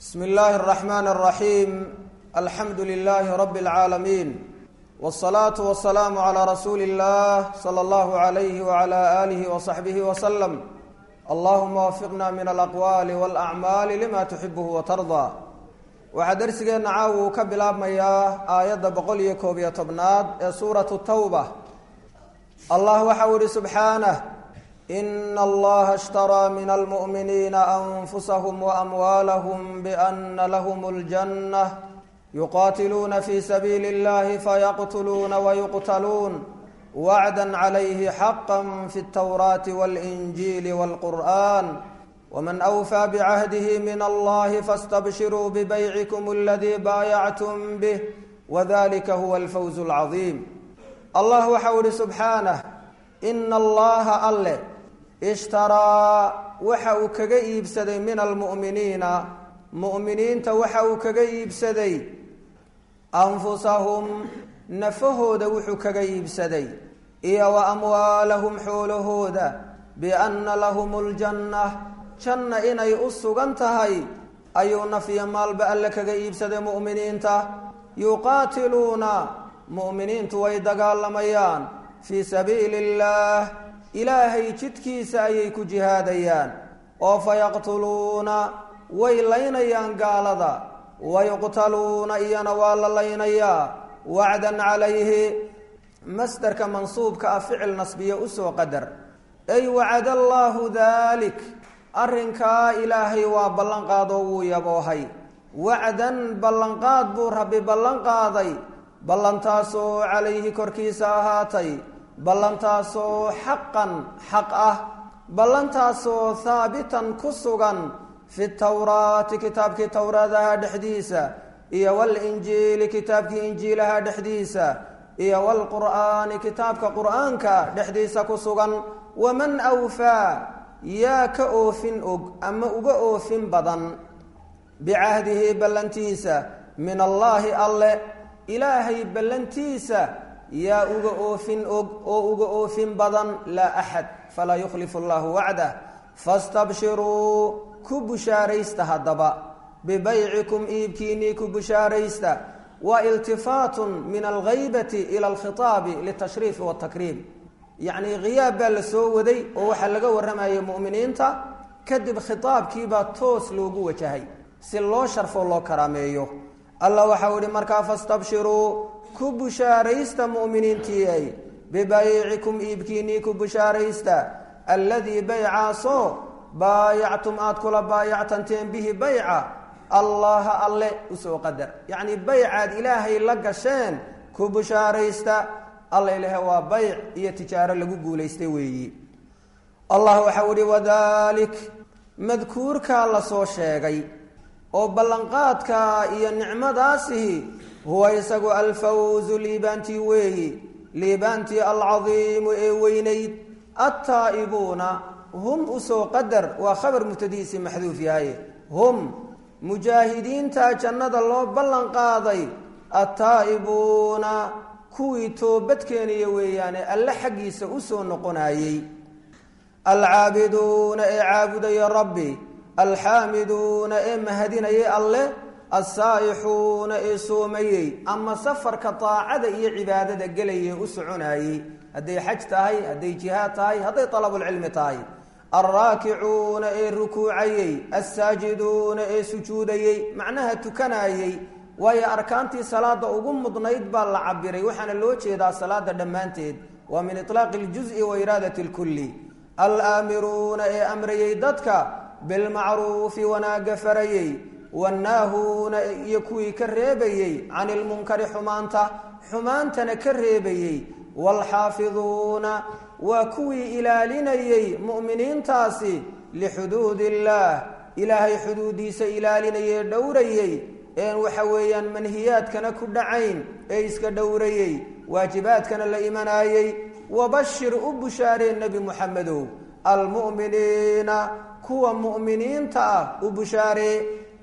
bsm اllahi الرحmn الرaحيm alxamdu لlh rb العaalمين والصlaaة والسlاam عlى rasuuli الlah slى اllah عlyh وعlى آlih وصaxbih وsلم allahuma wafiqna min alaqwaali wاlأcmaali lima tuxibh وtarضى waxaa dersigeenna caaw uu ka bilaabmayaa aayadda boqol iyo koob iyo tobnaad ee suuraة الtawbة allah waxau ihi subxaanه in allaha ishtaraa min almu'miniina anfusahum waamwaalahum biana lahum اljanة yuqaatiluuna fi sabiili اllahi fayaqtuluuna wayuqtaluun wacda calayhi xaqa fi اltawraati wاlinjiili wاlqur'an wman awfaa bicahdihi min allahi faاstabshiruu bibaycikum aladii baayactum bih wadalika huwa alfawz اlcaظiim allah waxau ihi subxaanah ina allaha alle ishtaraa waxa uu kaga iibsaday min almu'miniina mu'miniinta waxa uu kaga iibsaday anfusahum nafahooda wuxuu kaga iibsaday iyo wa amwaalahum xoolahooda bianna lahum ljanna janna inay u sugan tahay ayuu nafyo maalba alle kaga iibsaday mu'miniinta yuqaatiluuna mu'miniintu way dagaalamayaan fii sabiili illaah ilaahay jidkiisa ayay ku jihaadayaan oo fayaqtuluuna way laynayaan gaalada wayuqtaluuna iyana waa la laynayaa wacdan calayhi masderka mansuubka ah ficil nasbiye usoo qadar ay wacada allaahu dalik arrinkaa ilaahay waa ballanqaadoo wuu yaboohay wacdan ballanqaad buu rabbi ballanqaaday ballantaasoo calayhi korkiisa ahaatay ballantaasoo xaqan xaq ah ballantaasoo haabitan ku sugan fi tawraati kitaabkii towraadaha dhexdiisa iyo walinjiili kitaabkii injiilaha dhexdiisa iyo wlqur'aani kitaabka qur'aanka dhexdiisa ku sugan waman awfaa yaa ka oofin og ama uga oofin badan bicahdihi ballantiisa min allaahi alle ilaahay ballantiisa yaa uga oofin og oo uga oofin badan laa axad falaa yukhlifu allahu wacdah fastabshiruu ku bushaaraysta haddaba bibaycikum iibkiinnii ku bushaaraysta wa iltifaatun min alghaybati ila alkhitaabi litashriifi watakriim yacnii khiyaab baa la soo waday oo waxaa laga warramayay mu'miniinta kadib khitaabkiibaa toos loogu wajahay si loo sharfo loo karaameeyo allah waxau ihi markaa fastabshiruu ku bushaaraysta mu'miniintiiay bibaycikum iibkiinnii ku bushaaraysta alladii baycaasoo baayactum aada kula baayactanteen bihi bayca allaha alle usoo qadar yacnii baycaad ilaahay la gasheen ku bushaaraysta alla ilahe waa bayc iyo tijaaro lagu guulaystay weeyi allah waxau ihi wadalik madkuurkaa lasoo sheegay oo ballanqaadka iyo nicmadaasihi huwa isagu alfawzu liibaantii weeyi liibaantii alcadiimu ee weynayd attaa'ibuuna hum usoo qadar waa khabar mubtadihiisii maxduuf yahay hum mujaahidiinta jannada loo ballan qaaday attaa'ibuuna kuwii toobadkeenaya weeyaane alle xaggiisa usoo noqonayey alcaabiduuna ee caabudaya rabbi alxaamiduuna ee mahadinayay alleh alsaa'ixuuna ee soomayey ama safarka daacada iyo cibaadada gelayee u soconayey hadday xaj tahay hadday jihaad tahay hadday dalabulcilmi tahay alraakicuuna ee rukuucayey alsaajiduuna ee sujuudayey macnaha tukanayey waayo arkaantii salaada ugu mudnayd baa la cabiray waxaana loo jeedaa salaada dhammaanteed waa min itlaaqi اljuز'i wa iraadati اlkulli alaamiruuna ee amrayey dadka bilmacruufi wanaagga farayey wannaahuuna iyo kuwii ka reebayey can ilmunkari xumaanta xumaantana ka reebayey waalxaafiduuna waa kuwii ilaalinayey mu'miniintaasi lixuduud illaah ilaahay xuduudiisa ilaalinayee dhowrayey een waxa weeyaan manhiyaadkana ku dhacayn ee iska dhowrayey waajibaadkana la imanaayey wabashir u bushaaree nebi muxamedow almu'miniina kuwa mu'miniinta ah u bushaaree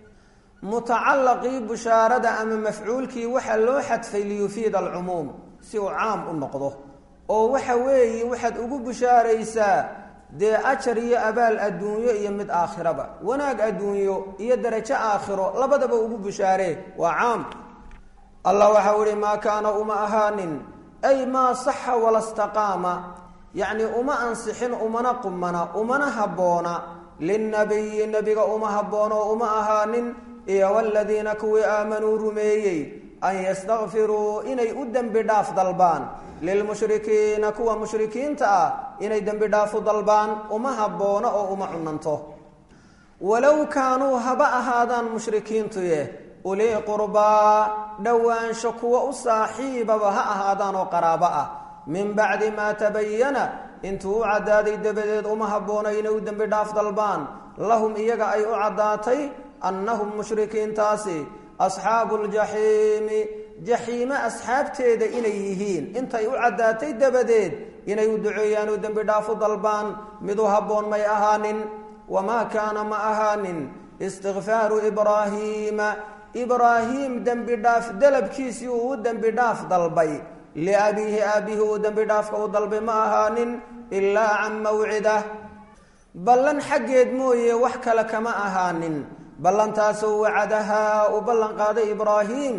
mutacallaqii bushaarada ama mafcuulkii waxaa loo xadfay liyufiida alcumuum si uu caam u noqdo oo waxa weeye waxaad ugu bushaaraysaa dee ajar iyo abaal adduunyo iyo mid aakhiraba wanaag adduunyo iyo darajo aakhiro labadaba ugu bushaaree waa caam allah waxau ihi maa kaana uma ahaanin ay maa saxa wala staqaama yacni uma ansixin umana qumana umana habboona linnabiyi nebiga uma habboona oo uma ahaanin iyo waladiina kuwii aamanuu rumeeyey an yastakfiruu inay u dembi dhaaf dalbaan lilmushrikiina kuwa mushrikiinta ah inay dembi dhaafu dalbaan uma habboona oo uma cunanto walow kaanuu haba ahaadaan mushrikiintuye ulii qurbaa dhowaansho kuwa u saaxiibaba ha ahaadaan oo qaraabo ah min bacdi maa tabayana intuu u caddaaday dabadeed uma habboona inay u dembi dhaaf dalbaan lahum iyaga ay u caddaatay annahum mushrikiintaasi asxaabu ljaxiimi jaxiime asxaabteeda inay yihiin intay u caddaatay dabadeed inay u duceeyaan oo dembi dhaafu dalbaan mid u habboon may ahaanin wamaa kaana ma ahaanin istikfaaru ibraahiima ibraahiim dembi dhaaf dalabkiisii uu u dembi dhaaf dalbay liabiihi aabihi uu dembi dhaafka u dalbay ma ahaanin ilaa can mawcidah ballan xaggeed mooye wax kale kama ahaanin ballantaasoo wacadahaa uu ballan qaaday ibraahiim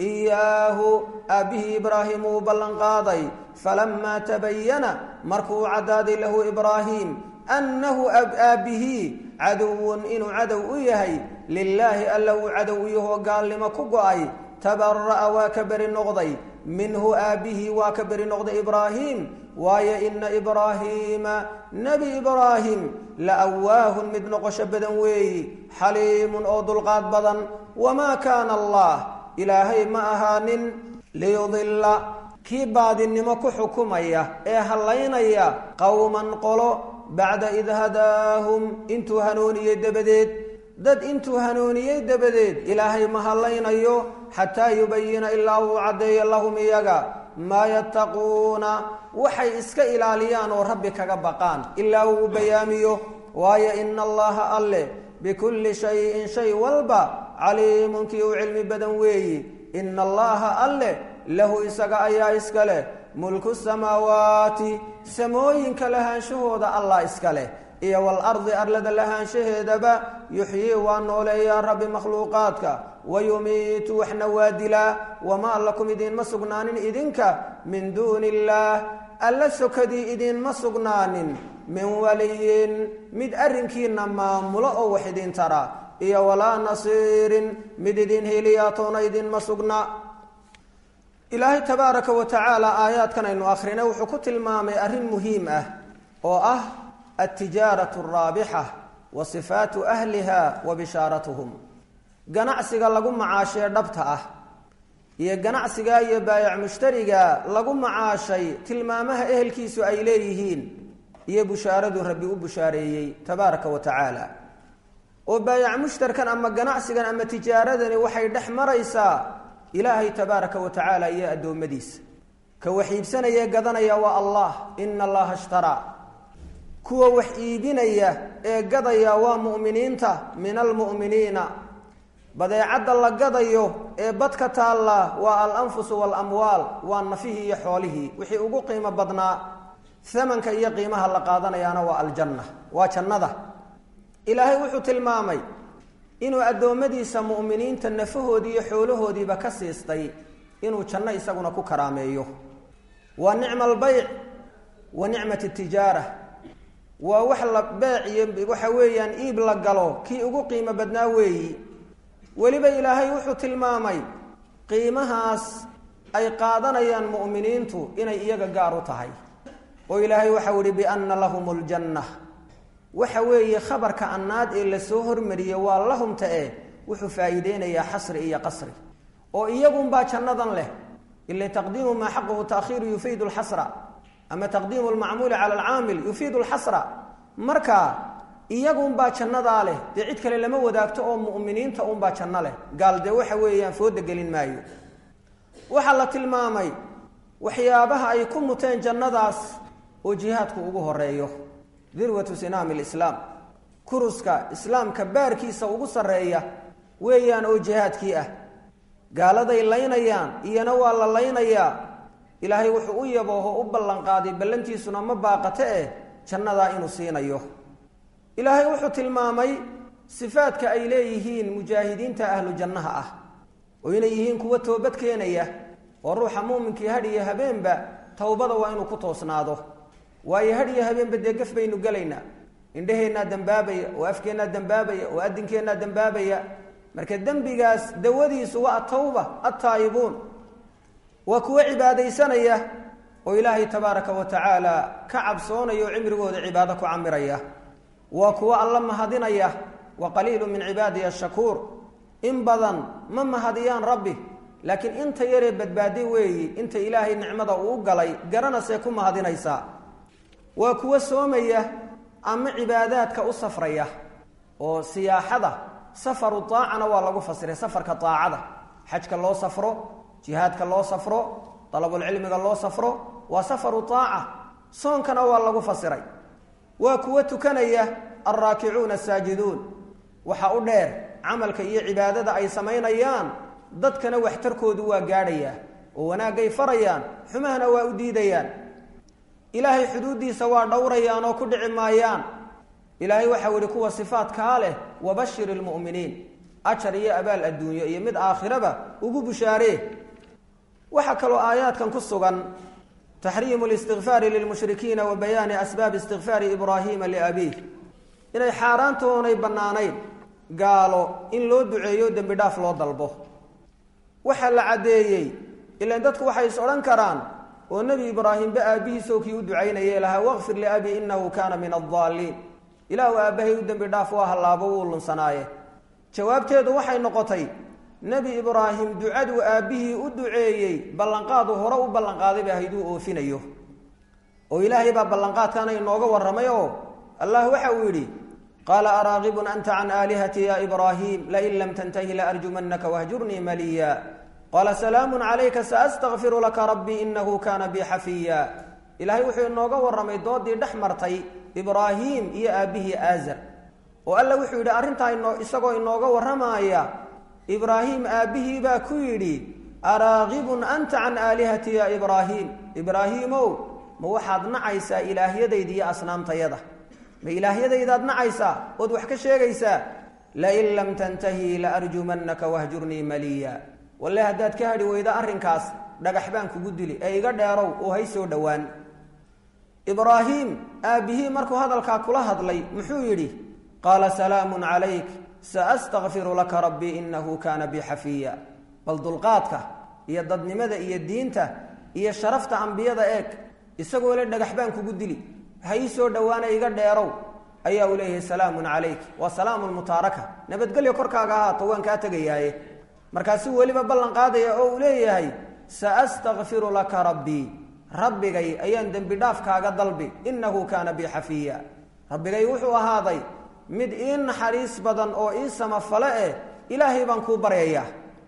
iyaahu aabbihii ibraahim uu ballan qaaday falamaa tabayana markuu caddaaday lahu ibraahiim annahu aabbihii caduwun inuu cadow u yahay lilaahi alla uu cadow u yahoo gaalnimo ku go-ay tabara'a waa ka beri noqday minhu aabbihii waa ka beri noqday ibraahiim waayo ina ibraahiima nebi ibraahim la awaahun mid noqosho badan weeyi xaliimun oo dulqaad badan wamaa kaana allah ilaahay ma ahaanin liyudilla kii baadinimo ku xukumaya ee hallaynaya qowman qolo bacda id hadaahum intuu hanuuniyey dabadeed dad intuu hanuuniyey dabadeed ilaahay ma hallaynayo xataa yubayina ilaa uu caddeeyo lahum iyaga maa yattaquuna waxay iska ilaaliyaan oo rabbi kaga baqaan ilaa uu bayaamiyo waayo ina allaha alle bikulli shayin shay walba caliimun kii u cilmi badan weeyi ina allaha alle lahu isaga ayaa iska leh mulku samaawaati samooyinka lahaanshahooda allah iska leh iyo walardi arlada lahaanshaheedaba yuxyii waa nooleeyaa rabbi makhluuqaadka wayumiitu waxna waa dilaa wamaa lakum idiinma sugnaanin idinka min duuni illaah alla sokadii idiinma sugnaanin min waliyin mid arrinkiina maamulo oo wax idin tara iyo walaa nasiirin mid idin heliyaatoona idinma sugna ilaahay tabaaraka wa tacaala aayaadkan aynu akrinay wuxuu ku tilmaamay arrin muhiim ah oo ah altijaaratu araabixa wa sifaatu ahliha wa bishaaratuhum ganacsiga lagu macaashee dhabta ah iyo ganacsiga iyo baayac mushtariga lagu macaashay tilmaamaha ehelkiisu ay leeyihiin iyo bushaaradu rabbi u bushaareeyey tabaaraka wa tacaala oo baayac mushtarkan ama ganacsigan ama tijaaradani waxay dhex maraysaa ilaahay tabaaraka wa tacaala iyo addoommadiisa ka wax iibsanaya gadanaya waa allah ina allaha ishtaraa kuwa wax iibinaya ee gadaya waa mu'miniinta min almu'miniina badeecadda la gadayo ee badka taalla waa alanfusu waalamwaal waa nafihii iyo xoolihii wixii ugu qiimo badnaa hamanka iyo qiimaha la qaadanayaana waa aljanna waa jannada ilaahay wuxuu tilmaamay inuu addoommadiisa mu'miniinta nafahoodii iyo xoolahoodiiba ka siistay inuu janno isaguna ku karaameeyo waa nicma albeyc wa nicmat tijaara waa wax la beec iyo waxa weeyaan iib la galo kii ugu qiimo badnaa weeyi weliba ilaahay wuxuu tilmaamay qiimahaas ay qaadanayaan mu'miniintu inay iyaga gaar u tahay oo ilaahay waxau ihi bianna lahum ljanna waxa weeye khabarka annaad ee lasoo hormariyey waa lahumta e wuxuu faa'iideynayaa xasri iyo qasri oo iyagunbaa jannadan leh ila taqdiimu maa xaquhu taakhiiru yufiidu lxasra ama taqdiimu lmacmuuli cala alcaamil yufiidu lxasra marka iyagunbaa jannadaa leh dee cid kale lama wadaagto oo mu'miniinta unbaa janno leh gaal dee waxa weeyaan fooda gelin maayo waxaa la tilmaamay waxyaabaha ay ku muteen jannadaas oo jihaadku ugu horeeyo dirwatu sinaami lislaam kuruska islaamka baarkiisa ugu sarreeya weeyaan oo jihaadkii ah gaaladay laynayaan iyana waa la laynayaa ilaahay wuxuu u yabooho u ballanqaaday ballantiisuna ma baaqate eh jannadaa inuu siinayo ilaahay wuxuu tilmaamay sifaadka ay leeyihiin mujaahidiinta ahlu jannaha ah oo inay yihiin kuwa toobad keenaya oo ruuxa muuminkii hadh iyo habeenba towbada waa inuu ku toosnaado waayo hadh iyo habeenba dee gaf baynu gelaynaa indhaheennaa dembaabaya oo afkeennaa dembaabaya oo adinkeennaa dembaabaya marka dembigaas dawadiisu waa atawba attaa'ibuun waa kuwo cibaadaysanaya oo ilaahay tabaaraka wa tacaala ka cabsoonaya oo cimrigooda cibaado ku camiraya waa kuwo alla mahadinaya wa qaliilu min cibaadiya ashakuur in badan ma mahadiyaan rabbi laakiin inta yaree badbaaday weeyi inta ilaahay nicmada uu u galay garanasee ku mahadinaysaa waa kuwo soomaya ama cibaadaadka u safraya oo siyaaxada safaru aacana waa lagu fasiray safarka aacada xajka loo safro jihaadka loo safro dalabulcilmiga loo safro waa safaru aaca soonkana waa lagu fasiray waa kuwo tukanaya alraakicuuna asaajiduun waxa u dheer camalka iyo cibaadada ay samaynayaan dadkana waxtarkoodu waa gaadhayaa oo wanaagay farayaan xumahana waa u diidayaan ilaahay xuduuddiisa waa dhowrayaan oo ku dhici maayaan ilaahay waxau yihi kuwa sifaatkaa leh wabashir ilmu'miniin ajar iyo abaal adduunyo iyo mid aakhiraba ugu bushaaree waxaa kaloo aayaadkan ku sugan taxriimu listikfaari lilmushrikiina wa bayaani asbaabi istikfaari ibraahiima liabiih inay xaaraantoonay bannaanayn gaalo in loo duceeyo dembi dhaaf loo dalbo waxaa la caddeeyey ilaan dadku waxay is odhan karaan oo nebi ibraahimba aabbihiisoo kii u ducaynayay lahaa waqfir liabii innahu kaana min addaaliin ilaahu aabbahay u dembi dhaaf waa hallaabo wuu lunsanaaye jawaabteedu waxay noqotay nebi ibraahim ducaduu aabbihii u duceeyey ballanqaadu hore u ballanqaaday ba hayduu oofinayo oo ilaahay baa ballanqaadkaana inooga warramay oo allah waxa uu yidhi qaala araaqibun anta can aalihati ya ibraahim lain lam tantahi laarjumanaka wahjurnii maliya qaala salaamu calayka saastakfiru laka rabbii inahu kaana bi xafiya ilaahay wuxuu inooga warramay doodii dhex martay ibraahim iyo aabbihii aazar oo alla wuxuu yidhi arrintaa ino isagoo inooga warramaaya ibraahim aabbihii baa ku yidhi araaqibun anta can aalihati ya ibraahim ibraahiimow ma waxaad nacaysaa ilaahyadayda iyo asnaamtayada ma ilaahyadaydaad nacaysaa ood wax ka sheegaysaa lain lam tantahi laarjumanaka wahjurnii maliya walle haddaad ka hadhi weydo arrinkaas dhagax baan kugu dili ee iga dheerow oo hay soo dhowaan ibraahim aabbihii markuu hadalkaa kula hadlay muxuu yidhi qaala salaamun calayk saastakfiru laka rabbii inahu kaana bi xafiya bal dulqaadka iyo dadnimada iyo diinta iyo sharafta ambiyada eeg isagoo le dhagax baan kugu dili ha ii soo dhowaana iga dheerow ayaa uu leeyahay salaamun calayk waa salaamun mutaaraka nabadgelyo korkaaga ahaato waan kaa tegayaaye markaasuu weliba ballan qaadaya oo uu leeyahay saastakfiru laka rabbii rabbigay ayaan dembi dhaaf kaaga dalbi inahu kaana bi xafiya rabbigay wuxuu ahaaday mid ii naxariis badan oo ii samafale eh ilaahay baan kuu baryayaa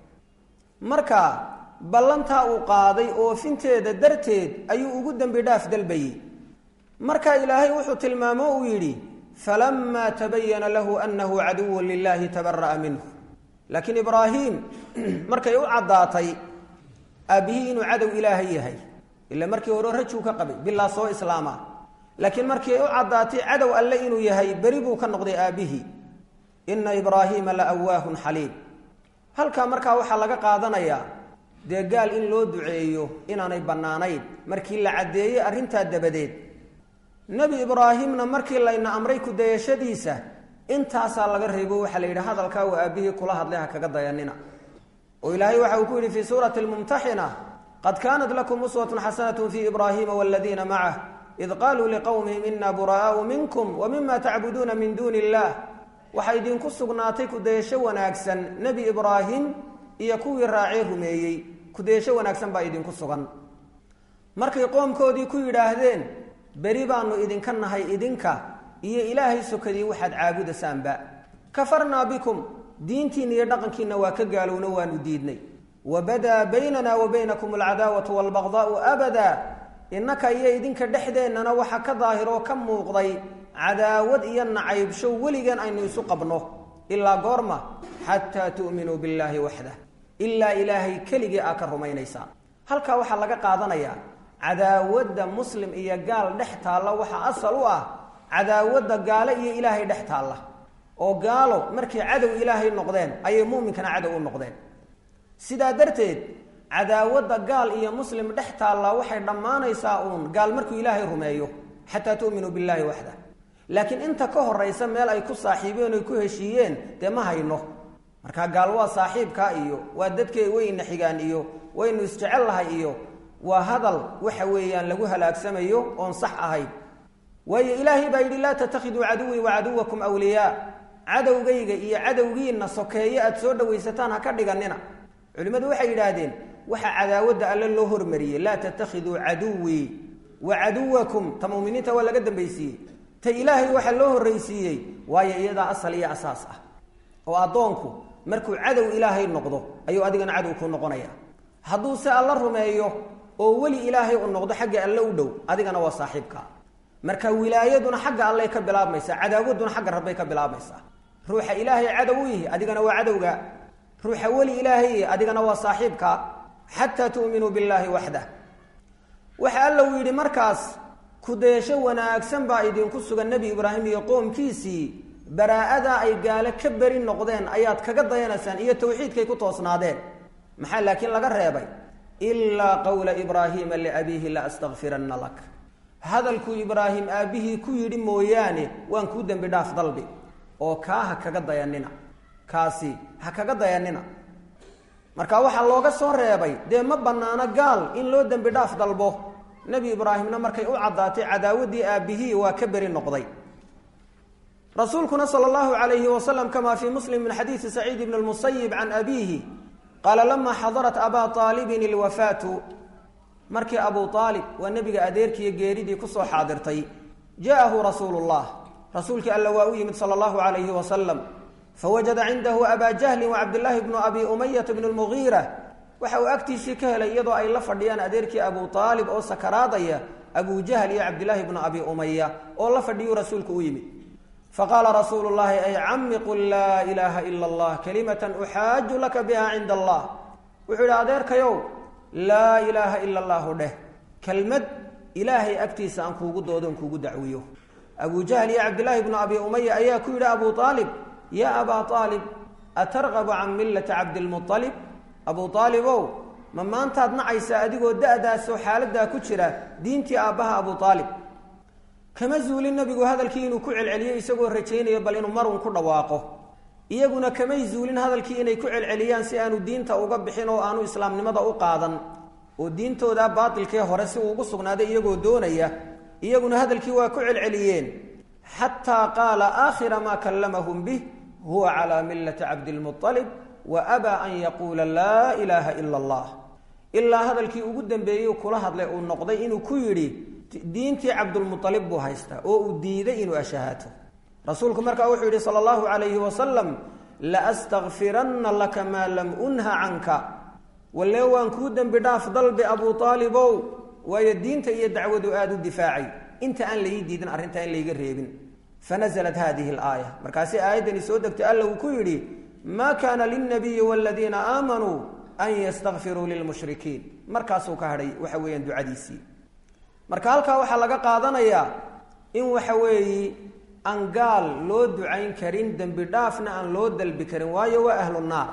marka ballantaa uu qaaday oofinteeda darteed ayuu ugu dembi dhaaf dalbayey marka ilaahay wuxuu tilmaamo uu yidhi falamaa tabayana lahu anahu caduwun lilahi tabara'a minhu laakiin ibraahim markay u caddaatay aabbihii inuu cadow ilaahay yahay ila markii hore rajuu ka qabay bilaa soo islaama laakiin markii ay u caddaatay cadow alle inuu yahay beri buu ka noqday aabbihii ina ibraahiima la awaahun xaliim halkaa markaa waxaa laga qaadanayaa dee gaal in loo duceeyo inaanay bannaanayn markii la caddeeyey arrintaa dabadeed nebi ibraahimna markii layna amray kudayashadiisa intaasaa laga reebo waxaa la yidhi hadalkaa uu aabbihii kula hadlay ha kaga dayanina oo ilaahay waxa uu ku yidhi fii suurati lmumtaxina qad kaanat lakum uswatun xasanatu fii ibraahiima waladiina macah id qaaluu liqowmihim ina buraa'aau minkum wa mima tacbuduuna min duuni illah waxaa idinku sugnaatay kudayasho wanaagsan nebi ibraahim iyo kuwii raacee rumeeyey kudayasho wanaagsan baa idinku sugan markay qoomkoodii ku yidhaahdeen beri baanu idinka nahay idinka iyo ilaahay sokadii waxaad caabudasaanba kafarnaa bikum diintiinna iyo dhaqankiinna waa ka gaalowno waanu diidnay wabadaa baynana wa baynakum alcadaawatu waalbaqdaau abadaa innaka iyo idinka dhexdeennana waxa ka daahiroo ka muuqday cadaawad iyo nacaybsho weligeen aynu isu qabno ilaa goorma xataa tu'minuu billaahi waxdah ilaa ilaahay keligii aa ka rumaynaysaan halkaa waxaa laga qaadanayaa cadaawadda muslim iyo gaal dhex taalla waxaa asal u ah cadaawadda gaalo iyo ilaahay dhex taalla oo gaalo markay cadow ilaahay noqdeen ayay muuminkana cadow u noqdeen sidaa darteed cadaawadda gaal iyo muslim dhex taallaa waxay dhammaanaysaa uun gaal markuu ilaahay rumeeyo xataa tu'minuu billaahi waxda laakiin inta ka horaysa meel ay ku saaxiibeen oy ku heshiiyeen dee ma hayno marka gaal waa saaxiibkaa iyo waa dadkay wayna xigaan iyo waynu isjecel lahay iyo waa hadal waxa weeyaan lagu halaagsamayo oon sax ahayn waayo ilaahay baa yidhi laa tattakhiduu caduwii wa caduwakum wliyaa cadowgayga iyo cadowgiinna sokeeye aada soo dhawaysataan ha ka dhiganina culimmadu waxay yidhaahdeen waxaa cadaawadda alle loo hormariyey laa tattakhiduu caduwii wa caduwakum ta muminiinta waa laga dambaysiiyey ta ilaahay waxaa loo horraysiiyey waayo iyadaa asal iyo asaas ah oo addoonku markuu cadow ilaahay noqdo ayuu adigana cadow kuu noqonaya hadduu se alla rumeeyo oo weli ilaahay u noqdo xagga alle u dhow adigana waa saaxiibka marka wilaayaduna xagga allay ka bilaabmaysaa cadaawadduna xagga rabbay ka bilaabmaysaa ruuxa ilaahay cadow u yihi adigana waa cadowga ruuxa weli ilaahay adigana waa saaxiibka xataa tu'minuu billaahi waxdah waxa alla uu yidhi markaas kudaysho wanaagsan baa idinku sugan nebi ibraahim iyo qoomkiisii baraa'adaa ay gaale ka beri noqdeen ayaad kaga dayanaysaan iyo tawxiidkay ku toosnaadeen maxaa laakiin laga reebay ilaa qowla ibraahiima liabiihi la astakfiranna lak hadalkuu ibraahim aabbihii ku yidhi mooyaane waan kuu dembi dhaaf dalbi oo kaa ha kaga dayanina kaasi ha kaga dayanina marka waxaa looga soo reebay dee ma bannaano gaal in loo dembi dhaaf dalbo nebi ibraahimna markay u caddaatay cadaawaddii aabbihii waa ka beri noqday rasuulkuna sala allahu calayhi wasalam kamaa fii muslim min xadiidi saciid ibni lmusayib can abiihi qaala lamaa xadarat abaa aalibin ilwafaatu markii abu aalib waa nebiga adeerkiiyo geeridii kusoo xaadirtay ja'ahu rasuulu llah rasuulkii alla waa u yimid sala allahu calayhi wasalam fawajada cindahu abaa jahlin wacabdillaahi bnu abi umayata bnu lmugiira waxa uu agtiisii ka helay iyadoo ay la fadhiyaan adeerkii abu aalib oo sakaraadaya abu jahl iyo cabdillaahi bnu abi umaya oo la fadhiyuu rasuulku u yimid faqaala rasuulu llahi ay cami qul laa ilaaha ila allah kalimatan uxaaju laka biha cinda allah wuxuu yidhi adeerkayow laa ilaaha ila allahu dheh kelmad ilaahay agtiisa aan kuugu doodoon kuugu dacwiyo abu jahl iyo cabdillaahi bnu abi umaya ayaa ku yidhi abu aalib ya abaa aalib atargabu can millati cabdilmualib abu aalibow ma maantaad nacaysaa adigoo da-daasoo xaaladaa ku jira diintii aabbaha abu aalib kama zuulin nabigu hadalkii inuu ku celceliyo isagoo rajaynayo bal inuu marun ku dhawaaqo iyaguna kamay zuulin hadalkii inay ku celceliyaan si aanu diinta uga bixin oo aanu islaamnimada u qaadan oo diintooda baatilkee hore si uu ugu sugnaaday iyagoo doonaya iyaguna hadalkii waa ku celceliyeen xataa qaala aakhira maa kallamahum bih huwa calaa millati cabdilmualib wa abaa an yaquula laa ilaaha ila allah ilaa hadalkii ugu dambeeyey kula hadlay uu noqday inuu ku yidhi diintii cabdulmualib buu haystaa oo uu diiday inuu ashahaato rasuulku markaa wuxuu yidhi sala allahu calayhi wasalam laastakfiranna laka maa lam unha canka walle waan kuu dembi dhaaf dalbi abuu aalibow waayo diinta iyo dacwadu aada u difaacay inta aan laii diidin arrintaa in layga reebin fanaزlat hadihi اlaaya markaasi aayaddani soo degtay alla uu ku yidhi ma kana lilnabiyi wاladiina aamanuu an ystakfiruu lilmushrikiin markaasuu ka hadhay waxa weeyaan ducadiisii marka halkaa waxaa laga qaadanayaa in waxa weeye aan gaal loo ducayn karin dembi dhaafna aan loo dalbi karin waayo waa ahlu naar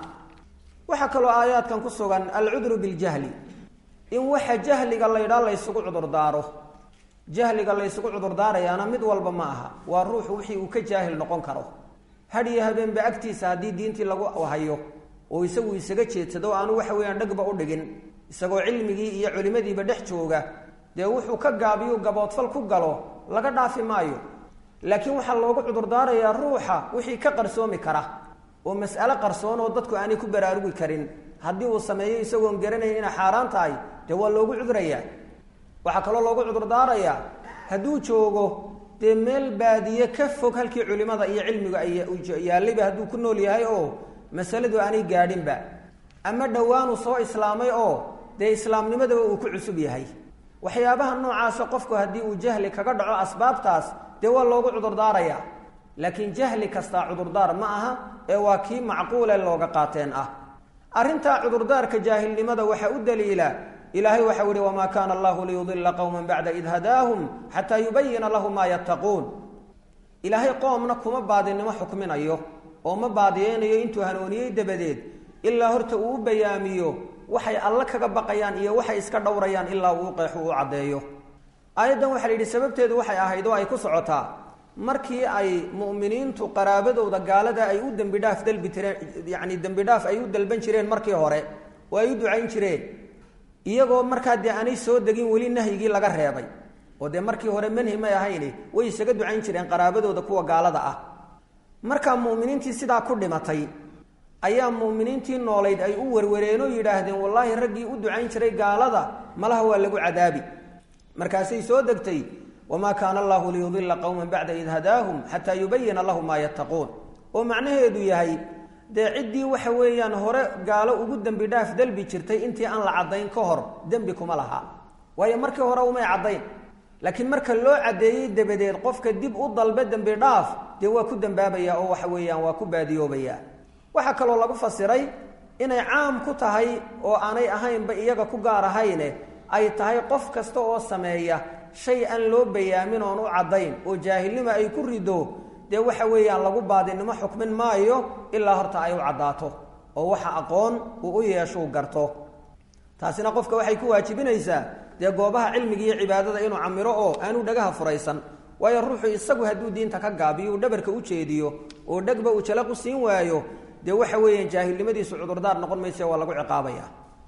waxaa kaloo aayaadkan ku sugan alcudru biاljahli in waxa jahliga laydhaa laysugu cudurdaaro jahliga laysugu cudurdaarayaana mid walba ma aha waa ruuxu wixii uu ka jaahil noqon karo hadhiyo habeenba agtiisa haddii diintii lagu hayo oo isagu isaga jeedsado aanu waxa weeyaan dhegba u dhigin isagoo cilmigii iyo culimadiiba dhex jooga dee wuxuu ka gaabiyu gaboodfal ku galo laga dhaafi maayo laakiin waxaa loogu cudurdaarayaa ruuxa wixii ka qarsoomi kara oo mas'alo qarsoon oo dadku aanay ku baraarugi karin haddii uu sameeyo isagoon garanayn inay xaaraan tahay dee waa loogu cudurayaa waxaa kaloo loogu cudurdaarayaa hadduu joogo dee meel baadiye ka fog halkii culimada iyo cilmigu ay yaallayba hadduu ku nool yahay oo masaladu aanay gaadhinba ama dhowaanu soo islaamay oo dee islaamnimadaba uu ku cusub yahay waxyaabaha noocaasa qofku haddii uu jahli kaga dhaco asbaabtaas dee waa loogu cudurdaarayaa laakiin jahli kastaa cudurdaar ma aha ee waa kii macquule looga qaateen ah arrintaa cudurdaarka jaahilnimada waxaa u daliila ilaahay waxau ihi wamaa kaana allahu liyudila qowma bacda id hadaahum xataa yubayina lahum maa yattaquun ilaahay qoomna kuma baadinimo xukminayo oo ma baadiyeynayo intuu hanuuniyey dabadeed ilaa horta uu u bayaamiyo waxay alle kaga baqayaan iyo waxay iska dhowrayaan ilaa uu qeexu u caddeeyo aayaddan waxaa la yidhi sababteedu waxay ahayd oo ay ku socotaa markii ay mu'miniintu qaraabadooda gaalada ay u dembi dhaaf dalbi tireen yacni dembi dhaaf ay u dalban jireen markii hore oo ay u ducayn jireen iyagoo markaa dee aanay soo degin weli nahyigii laga reebay oo dee markii hore manhi may ahayni way isaga ducayn jireen qaraabadooda kuwa gaalada ah markaa mu'miniintii sidaa ku dhimatay ayaa mu'miniintii noolayd ay u werwareen oo yidhaahdeen wallaahi raggii u ducayn jiray gaalada malaha waa lagu cadaabi markaasay soo degtay wamaa kaana allahu liyudila qowma bacda id hadaahum xataa yubayina lahum maa yattaquun oo macnaheedu yahay dee ciddii waxa weeyaan hore gaalo ugu dembi dhaaf dalbi jirtay intii aan la caddayn ka hor dembi kuma laha waayo markii hore umay caddayn laakiin marka loo caddeeyey dabadeed qofka dib u dalbe dembi dhaaf dee waa ku dembaabaya oo waxa weeyaan waa ku baadiyoobaya waxaa kaloo lagu fasiray inay caam ku tahay oo aanay ahaynba iyaga ku gaar ahayne ay tahay qof kasta oo sameeya shay aan loo bayaamin oon u caddayn oo jaahilnimo ay ku rido dee waxa weeyaan lagu baadinimo xukmin maayo ilaa horta ay u caddaato oo waxa aqoon uu u yeeshuu garto taasina qofka waxay ku waajibinaysaa dee goobaha cilmiga iyo cibaadada inuu camiro oo aanu dhagaha furaysan waayo ruuxu isagu hadduu diinta ka gaabiyo uu dhabarka u jeediyo oo dhegba uu jalaqu siin waayo dee waxa weeyaan jaahilnimadiisu cudurdaar noqon mayse waa lagu ciqaabaya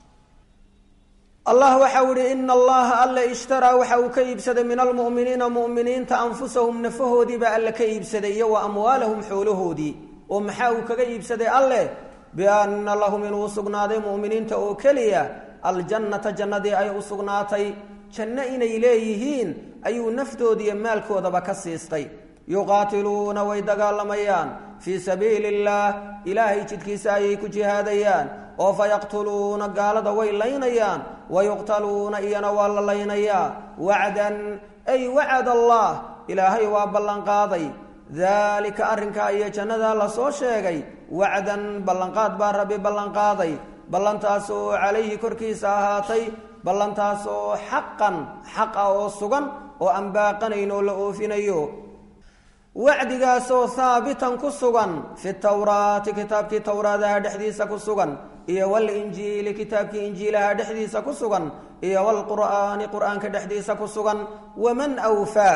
allah waxau ihi ina allaha alle ishtaraa waxa uu ka iibsaday min almu'miniina mu'miniinta anfusahum nafahoodiibaa alle ka iibsaday iyo wa amwaalahum xoolahoodii oo maxaa uu kaga iibsaday alleh bianna lahum inuu sugnaaday mu'miniinta oo keliya aljannata jannadii ay u sugnaatay janno inay leeyihiin ayuu naftoodiiyo maalkoodaba ka siistay yuqaatiluuna way dagaalamayaan fii sabiili illaah ilaahay jidkiisa ayay ku jihaadayaan oo fa yaqtuluuna gaalada way laynayaan wa yuqtaluuna iyana waa la laynayaa wacdan ay wacad allah ilaahay waa ballanqaaday daalika arrinkaa iyo jannadaa lasoo sheegay wacdan ballanqaad baa rabbi ballanqaaday ballantaasoo calayhi korkiisa ahaatay ballantaasoo xaqan xaq ah oo sugan oo aan baaqanayn oo la oofinayo wacdigaasoo haabitan ku sugan fi tawraati kitaabkii towraadaha dhexdiisa ku sugan iyo walinjiili kitaabkii injiilaha dhexdiisa ku sugan iyo wlqur'aani qur'aanka dhexdiisa ku sugan waman wfaa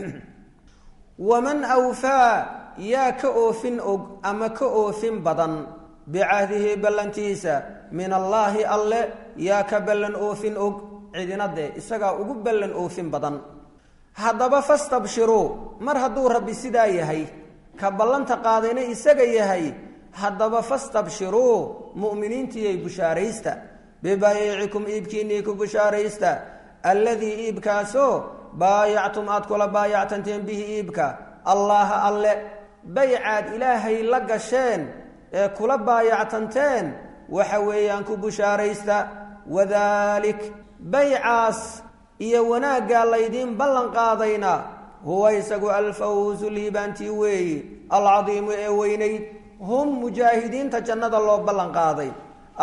waman awfaa yaa ka oofin og ama ka oofin badan bicahdihi ballantiisa min allaahi alle yaa ka ballan oofin og cidina dee isagaa ugu ballan oofin badan haddaba fastabshiruu mar hadduu rabbi sidaa yahay ka ballanta qaadayna isaga yahay haddaba fastabshiruu mu'miniintiyay bushaaraysta bibayiicikum iibkiinnii ku bushaaraysta alladii iibkaasoo baayactum aad kula baayactanteen bihi iibka allaaha alle baycaad ilaahay la gasheen ee kula baayactanteen waxa weeyaan ku bushaaraysta wadaalik baycaas iyo wanaaggaa laydiin ballan qaadayna huwa isagu alfawsu liibaantii weeyi alcadiimu ee weynayd hum mujaahidiinta jannada loo ballan qaaday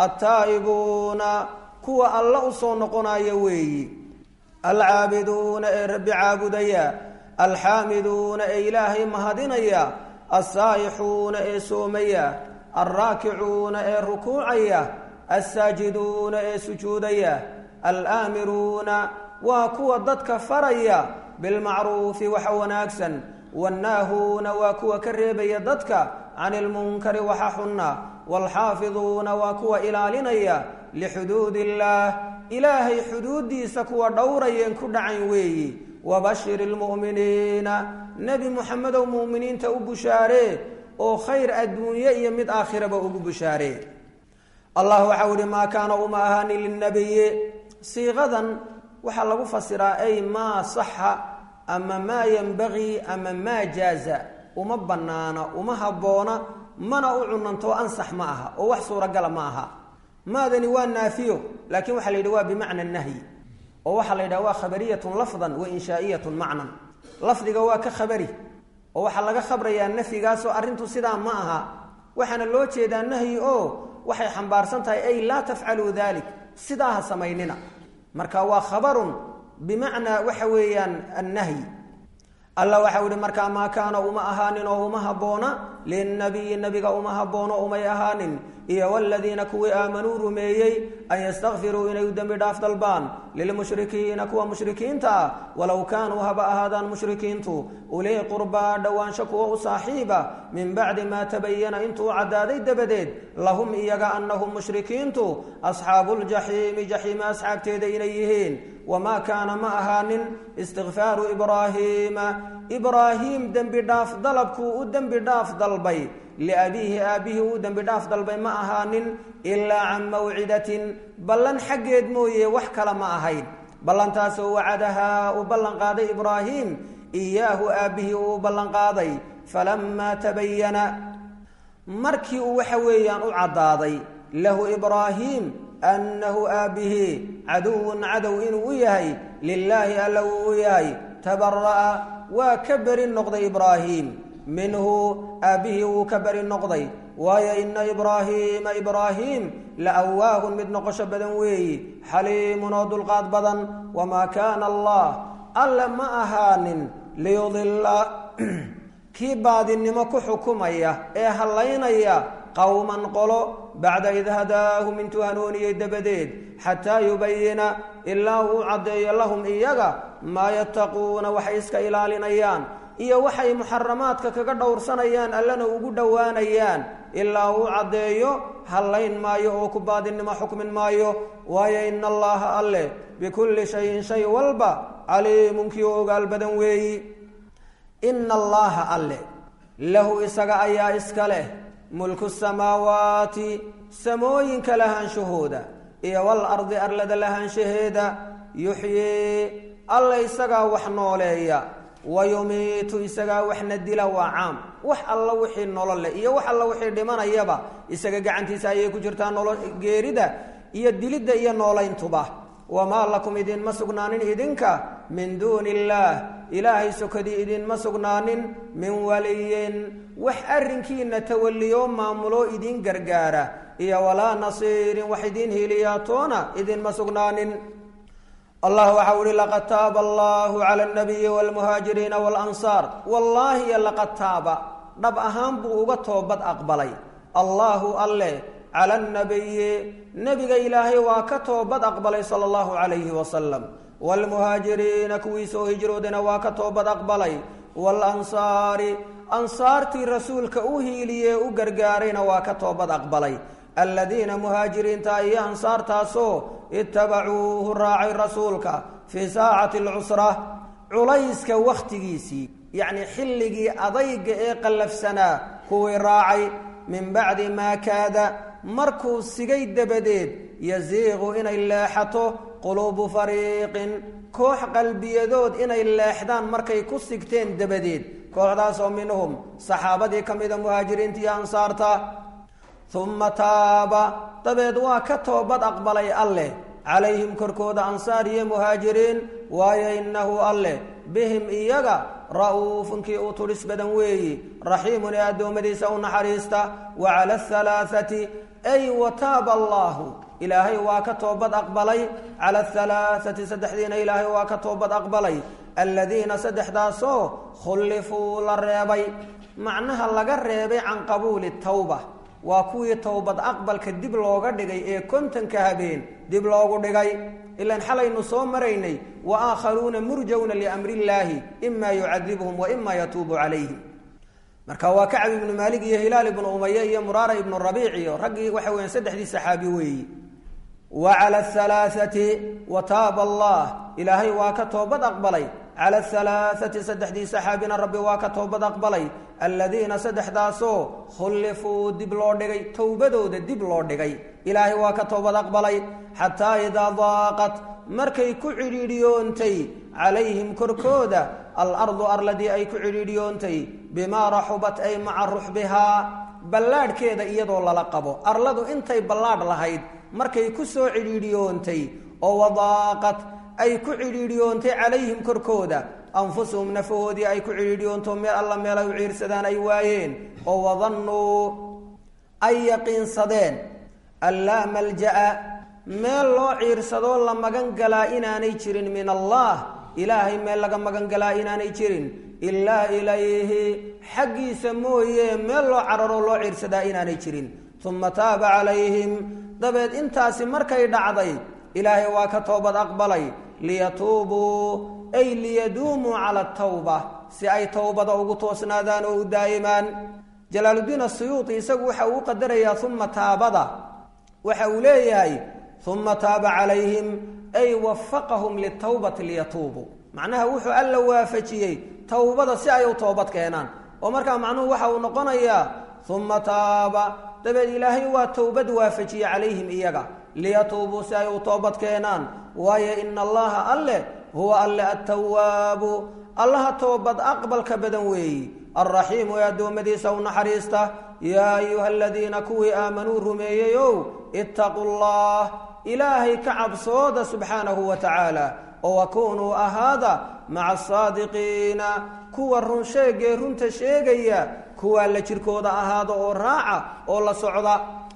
attaa'ibuuna kuwa alla u soo noqonaya weeyi alcaabiduuna ee rabbi caabudaya alxaamiduuna ee ilaahay mahadinaya alsaa'ixuuna ee soomaya alraakicuuna ee rukuucaya alsaajiduuna ee sujuudaya alaamiruuna waa kuwa dadka faraya bilmacruufi waxa wanaagsan wannaahuuna waa kuwa ka reebaya dadka cani ilmunkari waxa xunna waalxaafiduuna waa kuwa ilaalinaya lixuduud illaah ilaahay xuduuddiisa kuwa dhowrayeen ku dhacayn weeyi wabashir ilmu'miniina nebi muxamedow mu'miniinta u bushaaree oo khayr adduunye iyo mid aakhiraba ugu bushaaree allah waxau ihi maa kaana uma ahaani lilnabiyi siiqadan waxaa lagu fasiraa ay maa saxa ama maa yenbagii ama maa jaaza uma bannaana uma habboona mana u cunanto ansax ma aha oo wax suuragala ma aha maadani waa naafiyo laakiin waxaa la yidhi waa bimacna nahyi oo waxaa la yidhaha waa khabariyatun lafdan wa inshaa'iyatun macnan lafdiga waa ka khabari oo waxaa laga khabrayaa nafyigaasoo arrintu sidaa ma aha waxaana loo jeedaa nahyi oo waxay xambaarsan tahay ay laa tafcaluu dalik sidaa ha samaynina marka waa khabarun bimacnaa waxa weeyaan annahyi alla waxau ihi markaa maa kaana uma ahaanin oo uma habboona linnabiyi nabiga uma habboono umay ahaanin iyo waladiina kuwii aamanuu rumeeyey an yastakfiruu inay u dembi dhaaf dalbaan lilmushrikiina kuwa mushrikiinta ah walow kaanuu haba ahaadaan mushrikiintu ulii qurbaa dhowaansho kuwa u saaxiiba min bacdi maa tabayana intuu caddaaday dabadeed lahum iyaga annahum mushrikiintu asxaabuuljaxiimi jaxiima asxaabteeda inay yihiin wamaa kaana ma ahaanin istikfaaru ibraahiima ibraahiim dembi dhaaf dalabkuu u dembi dhaaf dalbay liabiihi aabbihii uu dembi dhaaf dalbay ma ahaanin ilaa can mawcidatin ballan xaggeed mooye wax kale ma ahayn ballantaasoo wacadahaa uu ballanqaaday ibraahiim iyaahu aabbihii uu ballanqaaday falamaa tabayana markii uu waxa weeyaan u caddaaday lahu ibraahiim annahu aabbihii caduwun cadow inuu u yahay lilaahi alla uu u yahay tabara'a waa ka beri noqday ibraahiim minhu aabbihii wuu ka beri noqday waayo ina ibraahiima ibraahiim la awaahun mid noqosho badan weeyi xaliimun oo dulqaad badan wamaa kaana allah alle ma ahaanin liyudilla kii baadinimo ku xukumaya ee hallaynaya qowman qolo bacda id hadaahum intuu hanuuniyey dabadeed xataa yubayina ilaa uu caddeeyo lahum iyaga maa yattaquuna waxay iska ilaalinayaan iyo waxay muxaramaadka kaga dhowrsanayaan allana ugu dhowaanayaan ilaa uu caddeeyo hallayn maayo oo ku baadinimo xukmin maayo waayo ina allaha alle bikulli shayin shay walba caliimun kii u ogaal badan weeyi ina allaha alle lahu isaga ayaa iska leh mulku samaawaati samooyinka lahaanshahooda iyo walardi arlada lahaanshaheeda yuxyii alle isagaa wax nooleeya wayumiitu isagaa waxna dila waa caam wax alla wixii nolol leh iyo wax alla wixii dhimanayaba isaga gacantiisa ayay ku jirtaa nolo geerida iyo dilidda iyo noolayntuba wamaa lakum idinma sugnaanin idinka min duuni illaah ilaahay sokadii idinma sugnaanin min waliyin wax arrinkiina tawaliyoo maamuloo idin gargaara iyo walaa nasiirin wax idin hiliyaatoona idinma sugnaanin allah waxau ihi laqad taaba allahu cala alnabiyi waalmuhaajiriina waalansaar wallaahi iyo laqad taaba dhab ahaan buu uga toobad aqbalay allaahu alle cala alnabiyi nebiga ilaahay waa ka toobad aqbalay sala allahu calayhi wasalam waalmuhaajiriina kuwii soo hijroodana waa ka toobad aqbalay waalansaari ansaartii rasuulka u hiiliyee u gargaarayna waa ka toobad aqbalay aladiina muhaajiriinta iyo ansaartaasoo itabacuuhu raacay rasuulka fii saacati alcusra culayska wakhtigiisii yacnii xilligii adayga ee qallafsanaa kuwii raacay min bacdi maa kaada markuu sigay dabadeed yasiiqu inay leexato quluubu fariiqin koox qalbiyadood inay leexdaan markay ku sigteen dabadeed kooxdaasoo minhum saxaabadii ka mida muhaajiriinta iyo ansaarta uma taaba dabeed waa ka toobad aqbalay alleh calayhim korkooda ansaar iyo muhaajiriin waayo innahu alleh bihim iyaga ra'uufun kii uu tudhis badan weeyi raxiimun ee addoommadiisa u naxariista wa cala ahalaathati ay wa taaba allaahu ilaahay waa ka toobad aqbalay cala ahalaathati saddexdiina ilaahay waa ka toobad aqbalay aladiina saddexdaasoo khullifuu la reebay macnaha laga reebay can qabuuli tawba waa kuwii towbad aqbalka dib looga dhigay ee kontanka habeen dib loogu dhigay ilaan xalaynu soo maraynay wa aakharuuna murjawna liamri illaahi ima yucadibuhum wa ima yatuubu calayhim marka waa kacab ibnu maalig iyo hilaal ibnu umaye iyo muraara ibnu rabiic iyo raggii waxa weyan saddexdii saxaabi weeyi wa cala ahalaathati wa taaba allah ilaahay waa ka toobad aqbalay cala ahalaathati saddexdii saxaabina rabbi waa ka toobad aqbalay aladiina saddexdaasoo khullifuu dib loo dhigay towbadooda dib loo dhigay ilaahay waa ka toobad aqbalay xataa idaa daaqat markay ku cidhiidhiyoontay calayhim korkooda alardu arladii ay ku cidhiidhiyoontay bimaa raxubat ay maca ruxbihaa ballaadhkeeda iyadoo lala qabo arladu intay ballaadh lahayd markay ku soo cidhiidhiyoontay oo wadaaqat ay ku cidhiidhiyoontay calayhim korkooda anfusuhum nafahoodii ay ku cidhiidhiyoonto meel alla meel ay u ciirsadaan ay waayeen oo wadannuu ay yaqiinsadeen an laa malja'a meel loo ciirsadoo la magan galaa inaanay jirin min allah ilaahay meel laga magan galaa inaanay jirin ilaa ilayhi xaggiisa mooye meel loo cararoo loo ciirsadaa inaanay jirin uma taaba calayhim dabeed intaasi markay dhacday ilaahay waa ka toobad aqbalay liyatuubuu ay liyaduumuu cala atawba si ay towbada ugu toosnaadaan oo u daa'imaan jalaaluddiin asuyuuti isagu waxa uu qadarayaa uma taabada waxa uu leeyahay uma taaba calayhim ay wafaqahum litawbati liyatuubuu macnaha wuxuu alla waafajiyey towbada si ay u toobad keenaan oo markaa macnuhu waxa uu noqonayaa uma taaba dabeed ilaahay waa towbad waafajiye calayhim iyaga liyatuubuu si ay u toobad keenaan waayo ina allaha alle huwa alle attawaabu allaha toobad aqbalka badan weeyi alraxiimu ee addoommadiisa u naxariista yaa ayuha aladiina kuwii aamanuu rumeeyeyow ittaquu llah ilaahay ka cabsooda subxaanahu wa tacaala oo wakunuu ahaada maca asaadiqiina kuwa run sheegee runta sheegaya kuwaa la jirkooda ahaada oo raaca oo la socda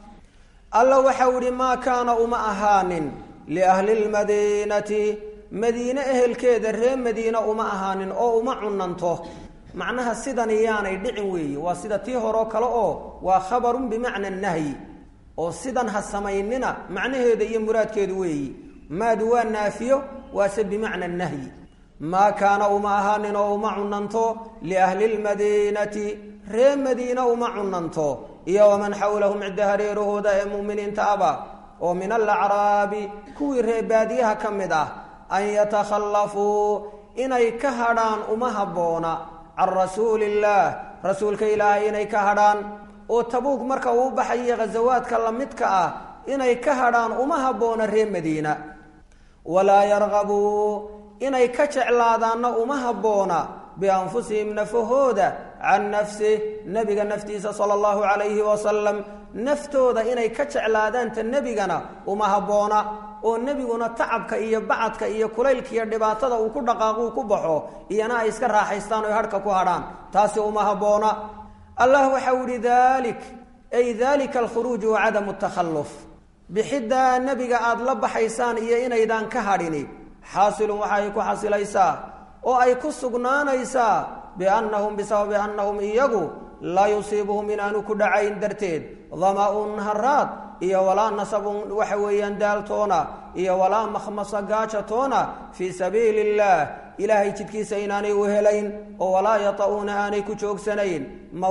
alla waxau idhi maa kaana uma ahaanin liahli lmadiinati madiine ehelkeeda ree madiina uma ahaanin oo uma cunanto macnaha sidan yaanay dhicin weeye waa sida tii horeo kale oo waa khabarun bimacna nahyi oo sidan ha samaynina macnaheeda iyo muraadkeedu weeyi maadu waa naafiyo waase bimacna nahyi maa kaana uma ahaanin oo uma cunanto liahli lmadiinati ree madiina uma cunanto iyo waman xawlahum cidda hareerahooda ee mu'miniinta aba oo min alacraabi kuwii ree baadiyaha ka mid ah an yatakhallafuu inay ka hadhaan uma habboona can rasuuli illaah rasuulka ilaahay inay ka hadhaan oo tabuug marka uu baxayo ghasawaadka lamidka ah inay ka hadhaan uma habboona ree madiina walaa yarqabuu inay ka jeclaadaanna uma habboona bianfusihim nafahooda can nafsih nebiga naftiisa sala allahu calayhi wasalam naftooda inay ka jeclaadaanta nebigana uma habboona oo nebiguna tacabka iyo bacadka iyo kulaylka iyo dhibaatada uu ku dhaqaaquu ku baxo iyana ay iska raaxaystaan oy hadhka ku hadhaan taasi uma habboona allah waxau ihi dalik ay dalika alkhuruuju wa cadamu takhalluf bixiddaa nebiga aada la baxaysaan iyo inaydaan ka hadhini xaasilun waxa ay ku xasilaysaa oo ay ku sugnaanaysaa biannahum bisababi annahum iyagu laa yusiibuhum inaanu ku dhacayn darteed dama-un haraad iyo walaa nasabun waxa weeyaan daaltoona iyo walaa makhmasa gaajatoona fii sabiili illaah ilaahay jidkiisa inaanay u helayn oo walaa yata-uuna aanay ku joogsanayn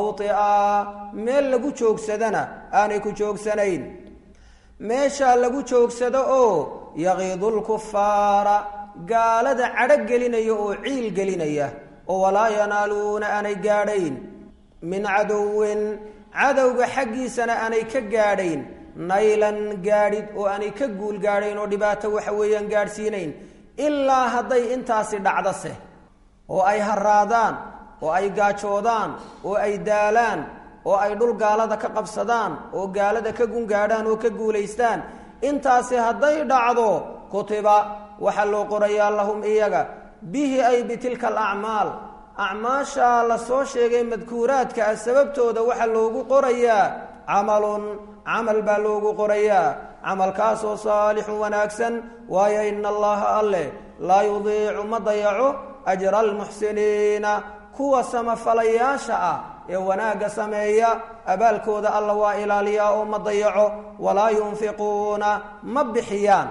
mawtia meel lagu joogsadana aanay ku joogsanayn meeshaa lagu joogsado oo yaqiidu lkufaara gaalada cadho gelinaya oo ciil gelinaya oo walaa yanaaluuna aanay gaadhayn min cadowin cadowga xaggiisana aanay ka gaadhayn naylan gaadhid oo aanay ka guul gaadhayn oo dhibaato waxa weeyaan gaadhsiinayn ilaa hadday intaasi dhacdose oo ay haraadaan oo ay gaajoodaan oo ay daalaan oo ay dhul gaalada ka qabsadaan oo gaalada ka gungaadhaan oo ka guulaystaan intaasi hadday dhacdo kutiba waxaa loo qorayaa lahum iyaga bihi ay bitilka alacmaal acmaashaa la soo sheegay madkuuraadka ah sababtooda waxaa loogu qorayaa camalun camal baa loogu qorayaa camalkaasoo saalixun wanaagsan waayo ina allaha alleh laa yudiicu ma dayaco ajra almuxsiniina kuwa samafalayaasha ah ee wanaagga sameeya abaalkooda alla waa ilaaliyaa oo ma dayaco walaa yunfiquuna ma bixiyaan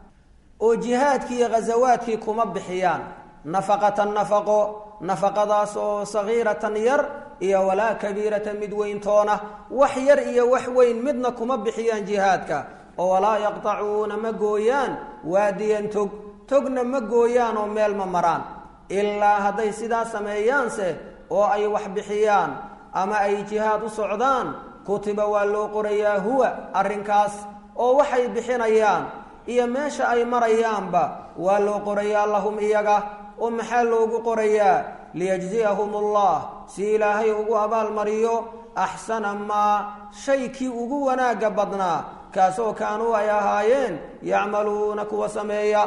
oo jihaadkii iyo ghasawaadkii kuma bixiyaan nafaqatan nafaqo nafaqadaas oo sagiiratan yar iyo walaa kabiiratan mid weyntoona wax yar iyo wax weyn midna kuma bixiyaan jihaadka oo walaa yaqtacuuna ma gooyaan waadiyan tog togna ma gooyaan oo meel ma maraan ilaa hadday sidaa sameeyaanse oo ay wax bixiyaan ama ay jihaad u socdaan kutiba waa loo qorayaa huwa arrinkaas oo waxay bixinayaan iyo meesha ay marayaanba waa loo qorayaa lahum iyaga oo maxaa loogu qorayaa liyajziyahum allah si ilaahay ugu abaalmariyo axsana maa shay kii ugu wanaagga badnaa kaasoo kaanuu ay ahaayeen yacmaluuna kuwa sameeya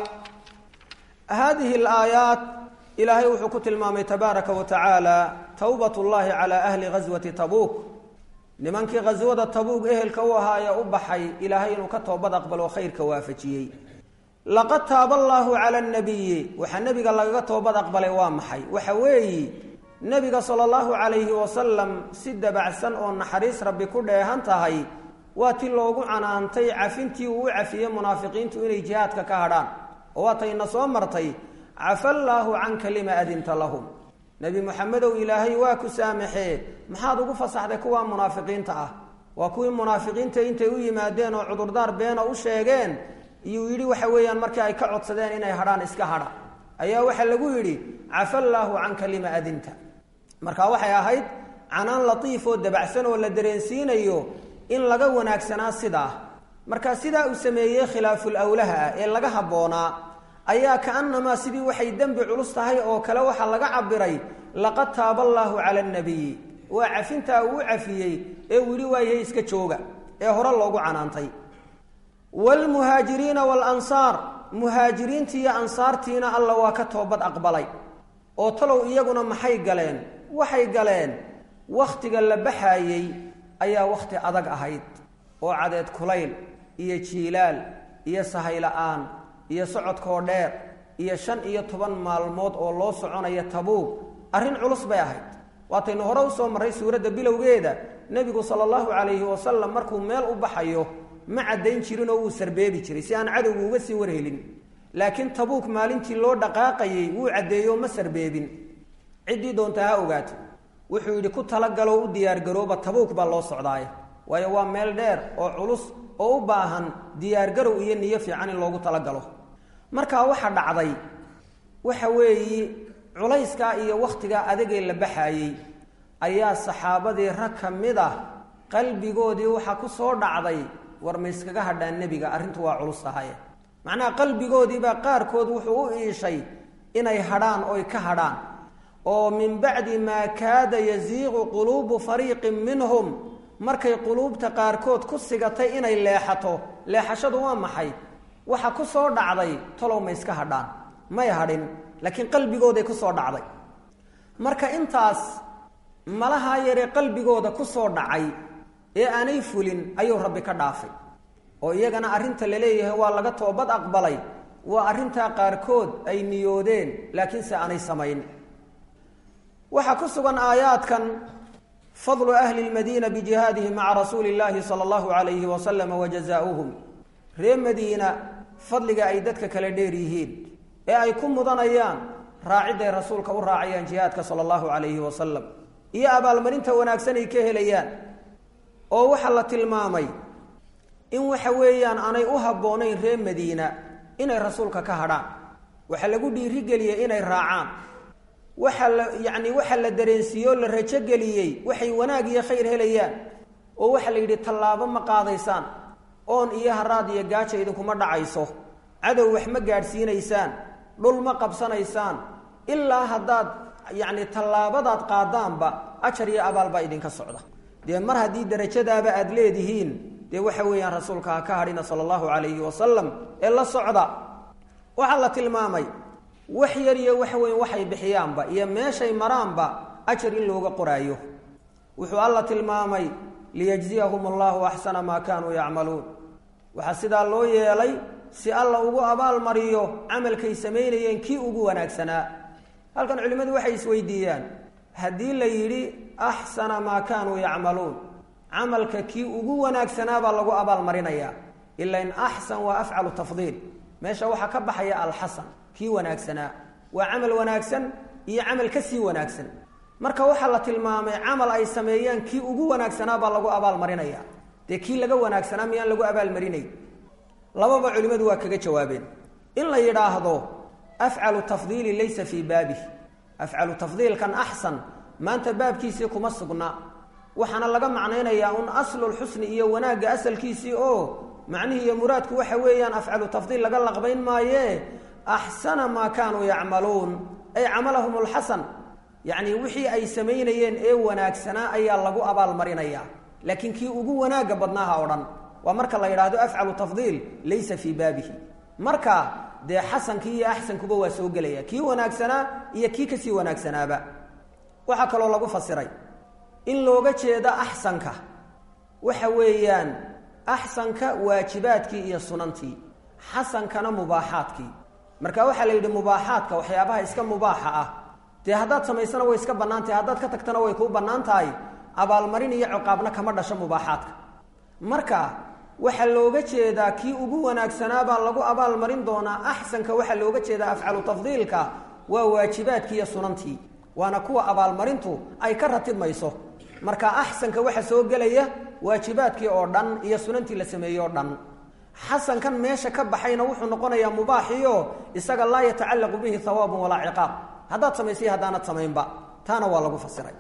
haadihi alaayaat ilaahay wuxuu ku tilmaamay tabaaraka wa tacaala towbat llahi calaa ahli ghaswati tabuuk nimankii khaswada tabuug ehelka u ahaa ee u baxay ilaahay inuu ka toobad aqbalo khayrka waafajiyey laqad taaba allaahu cala nabiyi waxaa nebiga lagaga toobad aqbalay waa maxay waxa weeyi nebiga sala allahu calayhi wasalam si dabacsan oo naxariis rabbi ku dheehan tahay waa ti loogu canaantay cafintii uu u cafiyey munaafiqiintu inay jihaadka ka hadhaan oo waatayna soo martay cafa allaahu canka lima adinta lahum nebi moxamedow ilaahay waa ku saamaxee maxaad ugu fasaxday kuwaa munaafiqiinta ah waa kuwii munaafiqiinta intay u yimaadeen oo cudurdaar beena u sheegeen iyuu yidhi waxa weeyaan markii ay ka codsadeen inay hadhaan iska hadha ayaa waxaa lagu yidhi cafa allaahu canka lima adinta marka waxay ahayd canaan latiif oo dabacsan oo la dareensiinayo in laga wanaagsanaa sidaa marka sidaa uu sameeyey khilaaful awlaha ah ee laga habboonaa ayaa kaanamaa sidii waxay dembi culus tahay oo kale waxaa laga cabiray laqad taaba allaahu cala annabiyi waa cafintaa uu u cafiyey ee uu yidhi waayahay iska jooga ee hore loogu canaantay waalmuhaajiriina waalansaar muhaajiriintii iyo ansaartiina alla waa ka toobad aqbalay oo talow iyaguna maxay galeen waxay galeen wakhtiga la baxaayey ayaa wakhti adag ahayd oo cadeed kulayl iyo jiilaal iyo sahay-la-aan iyo socodkoo dheer iyo shan iyo toban maalmood oo loo soconaya tabuug arrin culus bay ahayd waataynu hore usoo marray suuradda bilowgeeda nebigu sala allahu calayhi wasalam markuu meel u baxayo ma caddayn jirin oo wuu sarbeebi jiray si aan cadowgu uga sii warhelin laakiin tabuuk maalintii loo dhaqaaqayey wuu caddeeyo ma sarbeebin ciddii doontaa ha ogaato wuxuu yidhi ku talagalo u diyaargarooba tabuuk baa loo socdaaya waayo waa meel dheer oo culus oo u baahan diyaargarow iyo niyo fiican in loogu talagalo markaa waxa dhacday waxa weeyi culayskaa iyo wakhtigaa adagee la baxaayey ayaa saxaabadii rag ka mid ah qalbigoodii waxaa ku soo dhacday war ma iskaga hadhaan nebiga arrintu waa culus tahaye macnaha qalbigoodiibaa qaarkood wuxuu u iishay inay hadhaan oy ka hadhaan oo min bacdi maa kaada yasiiqu quluubu fariiqin minhum markay quluubta qaarkood ku sigatay inay leexato leexashadu waa maxay waxa ku soo dhacday talow ma iska hadhaan may hadhin laakiin qalbigooday ku soo dhacday marka intaas malahaa yaree qalbigooda ku soo dhacay ee aanay fulin ayuu rabbi ka dhaafay oo iyagana arrinta la leeyahay waa laga toobad aqbalay waa arrintaa qaarkood ay niyoodeen laakiinse aanay samayn waxaa ku sugan aayaadkan fadlu ahli lmadiina bijihaadihi maca rasuuli illaahi sala allahu calayhi wasalam wa jazaauhum ree madiina fadliga ay dadka kale dheer yihiin ee ay ku mudanayaan raacidday rasuulka u raacayaan jihaadka sala allahu calayhi wasalam iyo abaalmarinta wanaagsan ay ka helayaan oo waxaa la tilmaamay in waxa weeyaan aanay u habboonayn reer madiina inay rasuulka ka hadhaan waxaa lagu dhiirigeliyey inay raacaan waxaa la yacni waxaa la dareensiiyey oo la rajogeliyey waxay wanaag iyo khayr helayaan oo waxaa la yidhi tallaabo ma qaadaysaan oon iyo haraad iyo gaaja idinkuma dhacayso cadow wax ma gaadhsiinaysaan dhul ma qabsanaysaan ilaa haddaad yacni tallaabadaad qaadaanba ajar iyo abaal baa idinka socda dee mar haddii darajadaaba aada leedihiin dee waxa weeyaan rasuulka ha ka hadhina sala allahu calayhi wasalam ee la socda waxaa la tilmaamay wax yar iyo wax weyn waxay bixiyaanba iyo meeshay maraanba ajar in looga qoraayo wuxuu alla tilmaamay liyajziyahum allahu axsana maa kaanuu yacmaluun waxaa sidaa loo yeelay si alla ugu abaalmariyo camalkay samaynayeen kii ugu wanaagsanaa halkan culimmadu waxay isweydiiyaan haddii la yidhi axsana maa kaanuu yacmaluun camalka kii ugu wanaagsanaa baa lagu abaalmarinayaa ila in axsan waa afcalu tafdiil meesha waxaa ka baxaya alxasan kii wanaagsanaa waa camal wanaagsan iyo camal ka sii wanaagsan marka waxaa la tilmaamay camal ay sameeyaan kii ugu wanaagsanaa baa lagu abaalmarinaya dee kii laga wanaagsanaa miyaan lagu abaalmarinay lababa culimmadu waa kaga jawaabeen in la yidhaahdo afcalu tafdiili laysa fii baabih afcalu tafdiilkan axsan maanta baabkiisii kuma sugna waxaana laga macnaynayaa un aslulxusni iyo wanaagga asalkiisii oo macnihii iyo muraadku waxa weeyaan afcalu tafdiil laga laqbayn maaye axsana maa kaanuu yacmaluun ay camalahum lxasan yacni wixii ay samaynayeen ee wanaagsanaa ayaa lagu abaalmarinayaa laakiin kii ugu wanaagga badnaaha o dhan waa marka la yidhaahdo afcalu tafdiil laysa fii baabihi marka dee xasankii iyo axsankuba waa soo gelaya kii wanaagsanaa iyo kii kasii wanaagsanaaba waxaa kaloo lagu fasiray in looga jeedo axsanka waxa weeyaan axsanka waajibaadkii iyo sunantii xasankana mubaaxaadkii marka waxaa la yidhi mubaaxaadka waxyaabaha iska mubaaxa ah dee haddaad samaysana way iska bannaan tahay haddaad ka tagtana way kuu bannaan tahay abaalmarin iyo ciqaabna kama dhasho mubaaxaadka marka waxaa looga jeedaa kii ugu wanaagsanaabaa lagu abaalmarin doonaa axsanka waxaa looga jeedaa afcalu tafdiilka waa waajibaadkii iyo sunantii waana kuwa abaalmarintu ay ka ratibmayso marka axsanka waxa soo gelaya waajibaadkii oo dhan iyo sunantii la sameeyey oo dhan xasankan meesha ka baxayna wuxuu noqonayaa mubaaxiyo isaga laa yatacallaqu bihi hawaabun walaa ciqaab haddaad samaysay haddaanad samaynba taana waa lagu fasiray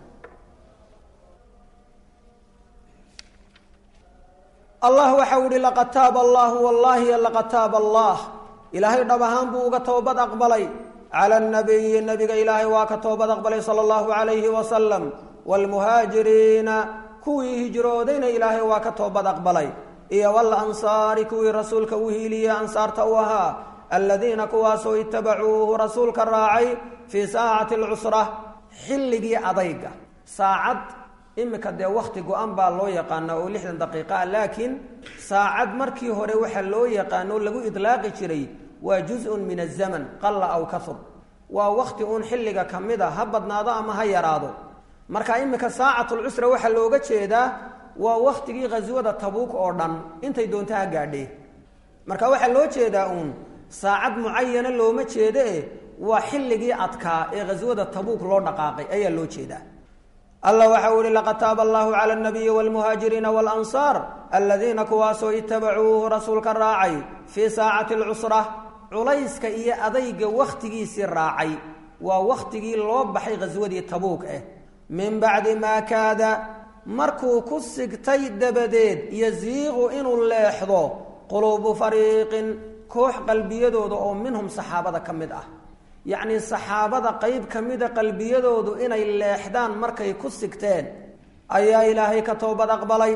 allah waxa u ihi laqad taaba allahu wallaahi laqad taaba allah ilaahay dhab ahaan buu uga toobad aqbalay cala nabiyi nabiga ilaahay waa ka toobad aqbalay sala allahu calayhi wasalam waalmuhaajiriina kuwii hijroodayna ilaahay waa ka toobad aqbalay iyo walansaari kuwii rasuulka u hiiliyey ansaarta u ahaa aladiina kuwaasoo itabacuuhu rasuulka raacay fii saacati alcusra xilligii adayga saacad imika dee wakti go-an baa loo yaqaana oo lixdan daqiiqa ah laakiin saacad markii hore waxaa loo yaqaano lagu idlaaqi jiray waa juz-un min azaman qalla aw kahur waa wakti uun xilliga ka mid a ha badnaado ama ha yaraado marka imika saacatulcusra waxaa looga jeedaa waa waktigii khaswada tabuuk oo dhan intay doonta ha gaadhee marka waxaa loo jeedaa uun saacad mucayana looma jeede waa xilligii adkaa ee khaswada tabuuk loo dhaqaaqay ayaa loo jeedaa allah waxa uu ihi laqad taaba allahu cala alnabiyi waalmuhaajiriina waalansaar aladiina kuwaasoo itabacuuhu rasuulka raacay fii saacati alcusra culayska iyo adayga wakhtigiisii raacay waa wakhtigii loo baxay khaswadii tabuuk ah min bacdi maa kaada markuu ku sigtay dabadeed yasiiqu inuu leexdo quluubu fariiqin koox qalbiyadooda oo minhum saxaabada ka mid ah yacnii saxaabada qeyb ka mida qalbiyadoodu inay leexdaan markay ku sigteen ayaa ilaahay ka toobad aqbalay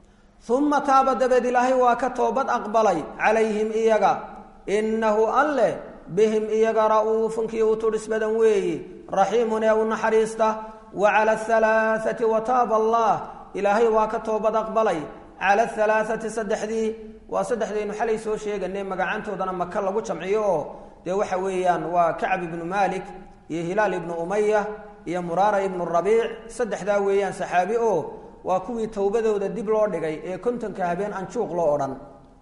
uma taaba dabeed ilaahay waa ka toobad aqbalay calayhim iyaga innahu alleh bihim iyaga ra'uufun kii u tudhis badan weeyi raxiimun ee u naxariista wa cala ahalaaati wa taaba allah ilaahay waa ka toobad aqbalay cala ahalaaati saddexdii waa saddexdaynu xalay soo sheeganay magacantoodana maka lagu jamciyo oo dee waxa weeyaan waa kacb ibnu malik iyo hilaal ibnu umaya iyo muraara ibnu rabiic saddexdaa weeyaan saxaabi oo waa kuwii towbadooda dib loo dhigay ee kontonka habeen anjuuq loo odhan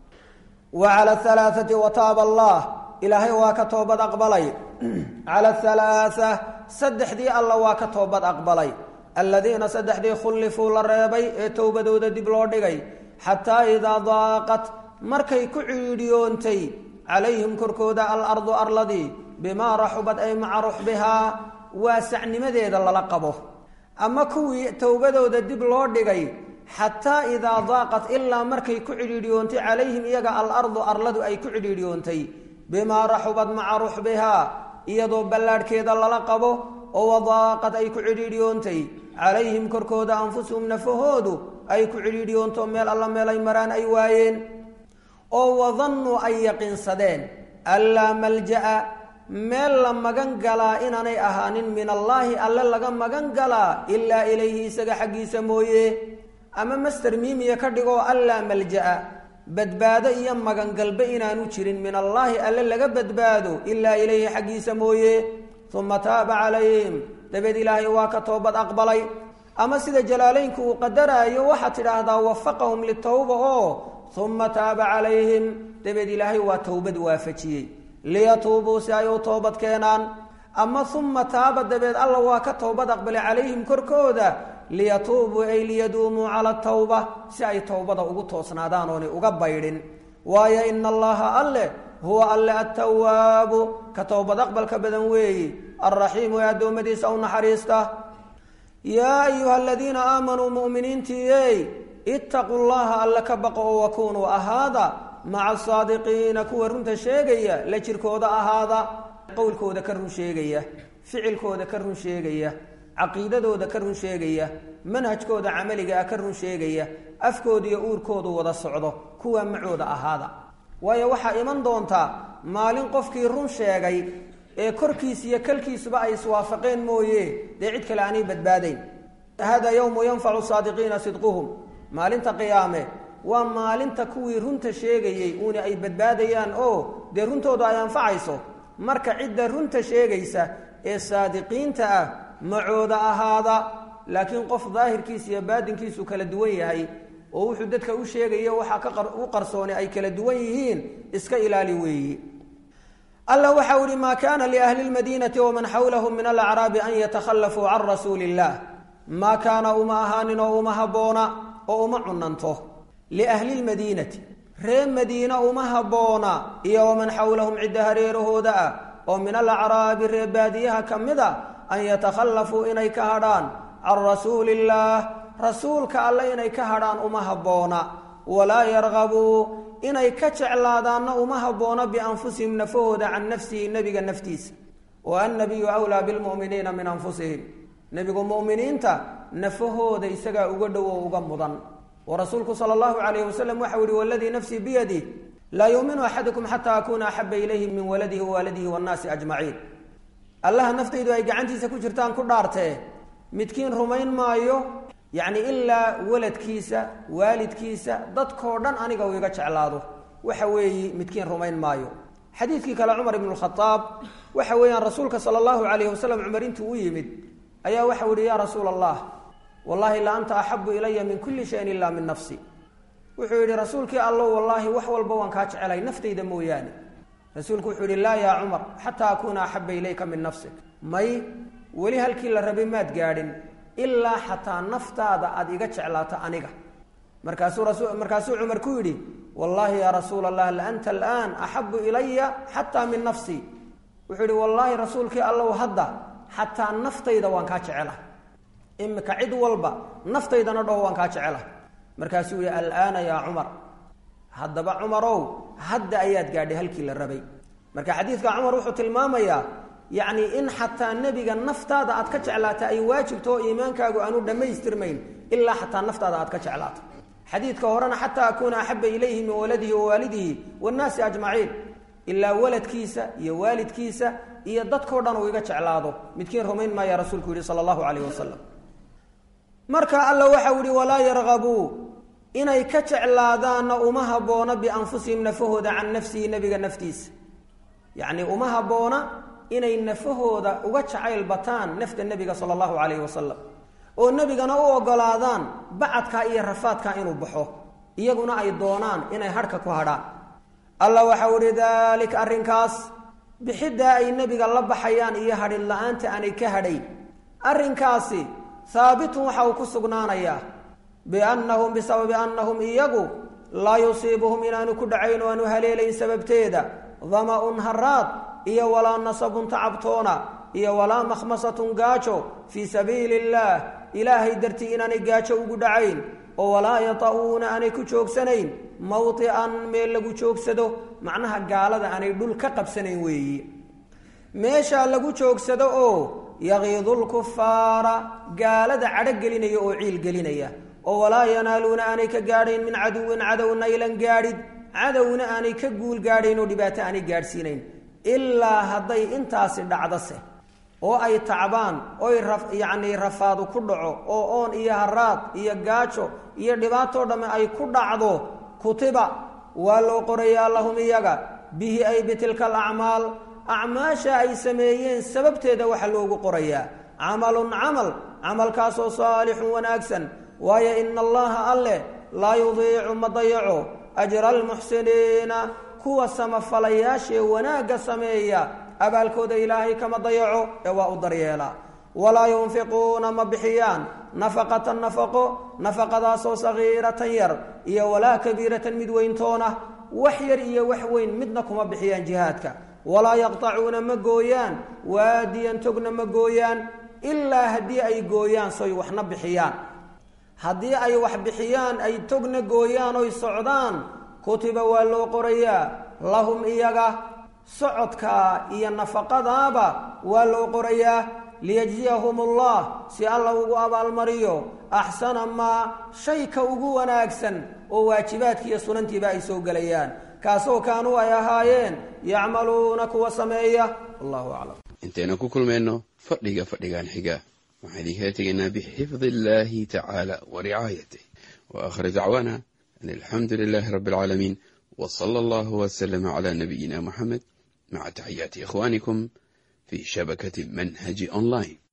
wa cala ahalaaati wa taaba allah ilaahay waa ka toobad aqbalay cala ahalaaa saddexdii alla waa ka toobad aqbalay aladiina saddexdii khullifuu la reebay ee towbadooda dib loo dhigay xataa idaa daaqat markay ku ciidhiyoontay calayhim korkooda alardu arladii bimaa raxubad ay maca ruxbihaa waasacnimadeeda lala qabo ama kuwii towbadooda dib loo dhigay xataa idaa daaqat ilaa markay ku cidhiidhiyoontay calayhim iyaga alardu arladu ay ku cidhiidhiyoontay bimaa raxubad maca ruxbihaa iyadoo ballaadhkeeda lala qabo oo wadaaqad ay ku cidhiidhiyoontay calayhim korkooda anfusuhum nafahoodu ay ku cidhiidhiyoonto meel alla meel ay maraan ay waayeen oo wadannuu ay yaqiinsadeen anlaa malja'a meel la magan galaa inaanay ahaanin min allaahi alle laga magan galaa ilaa ilayhi isaga xaggiisa mooye ama master miimiya ka dhigoo allaa malja'a badbaado iyo magangalbe inaanu jirin min allaahi alle laga badbaado ilaa ilayhi xaggiisa mooye uma taaba calayhim dabeed ilaahay waa ka toobad aqbalay ama sida jalaalaynku uu qadaraayo waxaad tidhaahdaa wafaqahum litowba oo uma taaba calayhim dabeed ilaahay waa towbad waafajiyey liyatuubuu si ay u toobad keenaan ama uma taaba dabeed alla waa ka toobad aqbalay calayhim korkooda liyatuubuu ay liyaduumuu cala tawba si ay towbada ugu toosnaadaan oonay uga baydhin waayo ina allaha alleh huwa alle attawaabu ka towbad aqbalka badan weeyi alraxiimu ee addoommadiisa u naxariista yaa ayuha aladiina aamanuu mu'miniintiiyey ittaquu llaha alle ka baqo oo wakunuu ahaada maca asaadiqiina kuwa runta sheegaya la jirkooda ahaada qowlkooda ka run sheegaya ficilkooda ka run sheegaya caqiidadooda ka run sheegaya manhajkooda camaliga ah ka run sheegaya afkooda iyo uurkoodu wada socdo kuwa macooda ahaada waayo waxaa iman doontaa maalin qofkii run sheegay ee korkiis iyo kalkiisuba ay iswaafaqeen mooye dee cid kale aanay badbaadayn hada yowmu yanfacu saadiqiina sidquhum maalinta qiyaame waa maalinta kuwii runta sheegayey uuna ay badbaadayaan oo dee runtooda ay anfacayso marka cidda runta sheegaysa ee saadiqiinta ah macooda ahaada laakiin qof daahirkiisa iyo baadinkiisu kala duwan yahay oo wuxuu dadka u sheegayo waxaa ka u qarsooni ay kala duwan yihiin iska ilaali weeyi alla waxau ihi maa kaana liahli lmadiinati waman xawlahum min alacraabi an yatakhallafuu can rasuuli illah maa kaana uma ahaanin oo uma habboona oo uma cunanto liahli lmadiinati ree madiina uma habboona iyo waman xawlahum cidda hareerahooda ah oo min alacraabi ree baadiyaha ka mid a an yatakhallafuu inay ka hadhaan can rasuuli illaah rasuulka alle inay ka hadhaan uma habboona walaa yargabuu inay ka jeclaadaanna uma habboona bianfusihim nafahooda can nafsihi nebiga naftiisa wa annabiyu wlaa bilmu'miniina min anfusihim nebigu mu'miniinta nafahooda isagaa uga dhow oo uga mudan oo rasuulku sala allahu calayhi wasalam waxau yihi waladii nafsii biyadih laa yuuminu axadukum xataa akuuna axaba ilayhi min waladihi wawaalidihi wannaasi ajmaciin allaha naftaydu ay gacantiisa ku jirtaan ku dhaartee midkiin rumayn maayo yacni ilaa waladkiisa waalidkiisa dadkoo dhan aniga uu iga jeclaado waxa weeyi midkiin rumayn maayo xadiidkii kale cumar ibnu khadaab waxa weeyaan rasuulka sala allahu calayhi wasalam cumar intuu u yimid ayaa waxau yihi yaa rasuula allah wallahi la anta axabu ilaya min kulli shayin ilaa min nafsi wuxuu yidhi rasuulkii allow wallaahi wax walba waan kaa jecelay naftayda mooyaane rasuulku wuxuu yihi laa yaa cumar xataa akuuna axaba ilayka min nafsik may weli halkii la rabay maad gaadhin ilaa xataa naftaada aada iga jeclaato aniga markaasuu rasu markaasuu cumar ku yidhi wallaahi yaa rasuula allah la anta alaan axabu ilaya xataa min nafsii wuxuu yihi wallaahi rasuulkii allow hadda xataa naftayda waan kaa jecela imika cid walba naftaydana dhaho waan kaa jecela markaasuu yihi alaana yaa cumar haddaba cumarow hadda ayaad gaadhay halkii la rabay marka xadiidka cumar wuxuu tilmaamayaa yacni in xataa nebiga naftaada aad ka jeclaata ay waajibto oo iimaankaagu aanu dhammaystirmayn ilaa xataa naftaada aad ka jeclaato xadiidka horena xataa akuuna axaba ilayhi min waladihi wa waalidihi wannaasi ajmaciin ilaa waladkiisa iyo waalidkiisa iyo dadkao dhan uu iga jeclaado midkiin rumayn maaya rasuulku yihi sala allahu calayh wasalam marka alla waxau yihi walaa yargabuu inay ka jeclaadaanna uma habboona bianfusihim nafahooda can nafsihi nebiga naftiisa yacni uma habboona inay nafahooda uga jacayl bataan nafta nebiga sala allahu calayhi wasalam oo nebigana u ogolaadaan bacadkaa iyo rafaadkaa inuu baxo iyaguna ay doonaan inay hadhka ku hadhaan alla waxau ihi daalika arrinkaas bixiddaa ay nebiga la baxayaan iyo hadhin la-aanta aanay ka hadhayn arrinkaasi haabitun waxa uu ku sugnaanayaa biannahum bisababi annahum iyagu laa yusiibuhum inaanu ku dhacayn oo aanu haleelayn sababteeda dama-un haraad iyo walaa nasabun tacabtoona iyo walaa makhmasatun gaajo fii sabiili illaah ilaahay dartii inaanay gaajo ugu dhacayn oo walaa yata-uuna aanay ku joogsanayn mawdican meel lagu joogsado macnaha gaalada aanay dhul ka qabsanayn weeyi meeshaa lagu joogsado oo yaqiidu lkufaara gaalada cadho gelinaya oo ciil gelinaya oo walaa yanaaluuna aanay ka gaadhayn min caduwin cadow naylan gaadhid cadowna aanay ka guul gaadhayn oo dhibaato aanay gaadhsiinayn ilaa hadday intaasi dhacdose oo ay tacbaan oy yacnii rafaadu ku dhaco oo oon iyo haraad iyo gaajo iyo dhibaatoo dhamme ay ku dhacdo kutiba waa loo qorayaa lahum iyaga bihi ay bitilka alacmaal acmaasha ay sameeyeen sababteeda waxaa loogu qorayaa camalun camal camalkaasoo saalixun wanaagsan waayo ina allaha alleh laa yudiicu ma dayaco ajra almuxsiniina kuwa samafalayaashee wanaagga sameeya abaalkooda ilaahay kama dayaco ee waa u daryeelaa walaa yunfiquuna ma bixiyaan nafaqatan nafaqo nafaqadaasoo sagiiratan yar iyo walaa kabiiratan mid weyntoona wax yar iyo wax weyn midna kuma bixiyaan jihaadka walaa yaqtacuuna ma gooyaan waadiyan togna ma gooyaan ilaa haddii ay gooyaan soy waxna bixiyaan haddii ay wax bixiyaan ay togna gooyaan oy socdaan kutiba waa loo qorayaa lahum iyaga socodkaa iyo nafaqadaaba waa loo qorayaa liyajziyahum allah si alla ugu abaalmariyo axsana maa shayka ugu wanaagsan oo waajibaadki iyo sunantiiba ay soo gelayaan kaasoo kaanuu ay ahaayeen yacmaluuna kuwa sameeya wallahu aclam intaynu ku kulmayno fadhiga fadhigan xiga waxaan idinkala tegaynaa bixifdi illaahi tacaala wa ricaayatih وآخر دعوانا أن الحمد لله رب العالمين وصلى الله وسلم على نبينا محمد مع تحيات إخوانكم في شبكة منهج أونلاين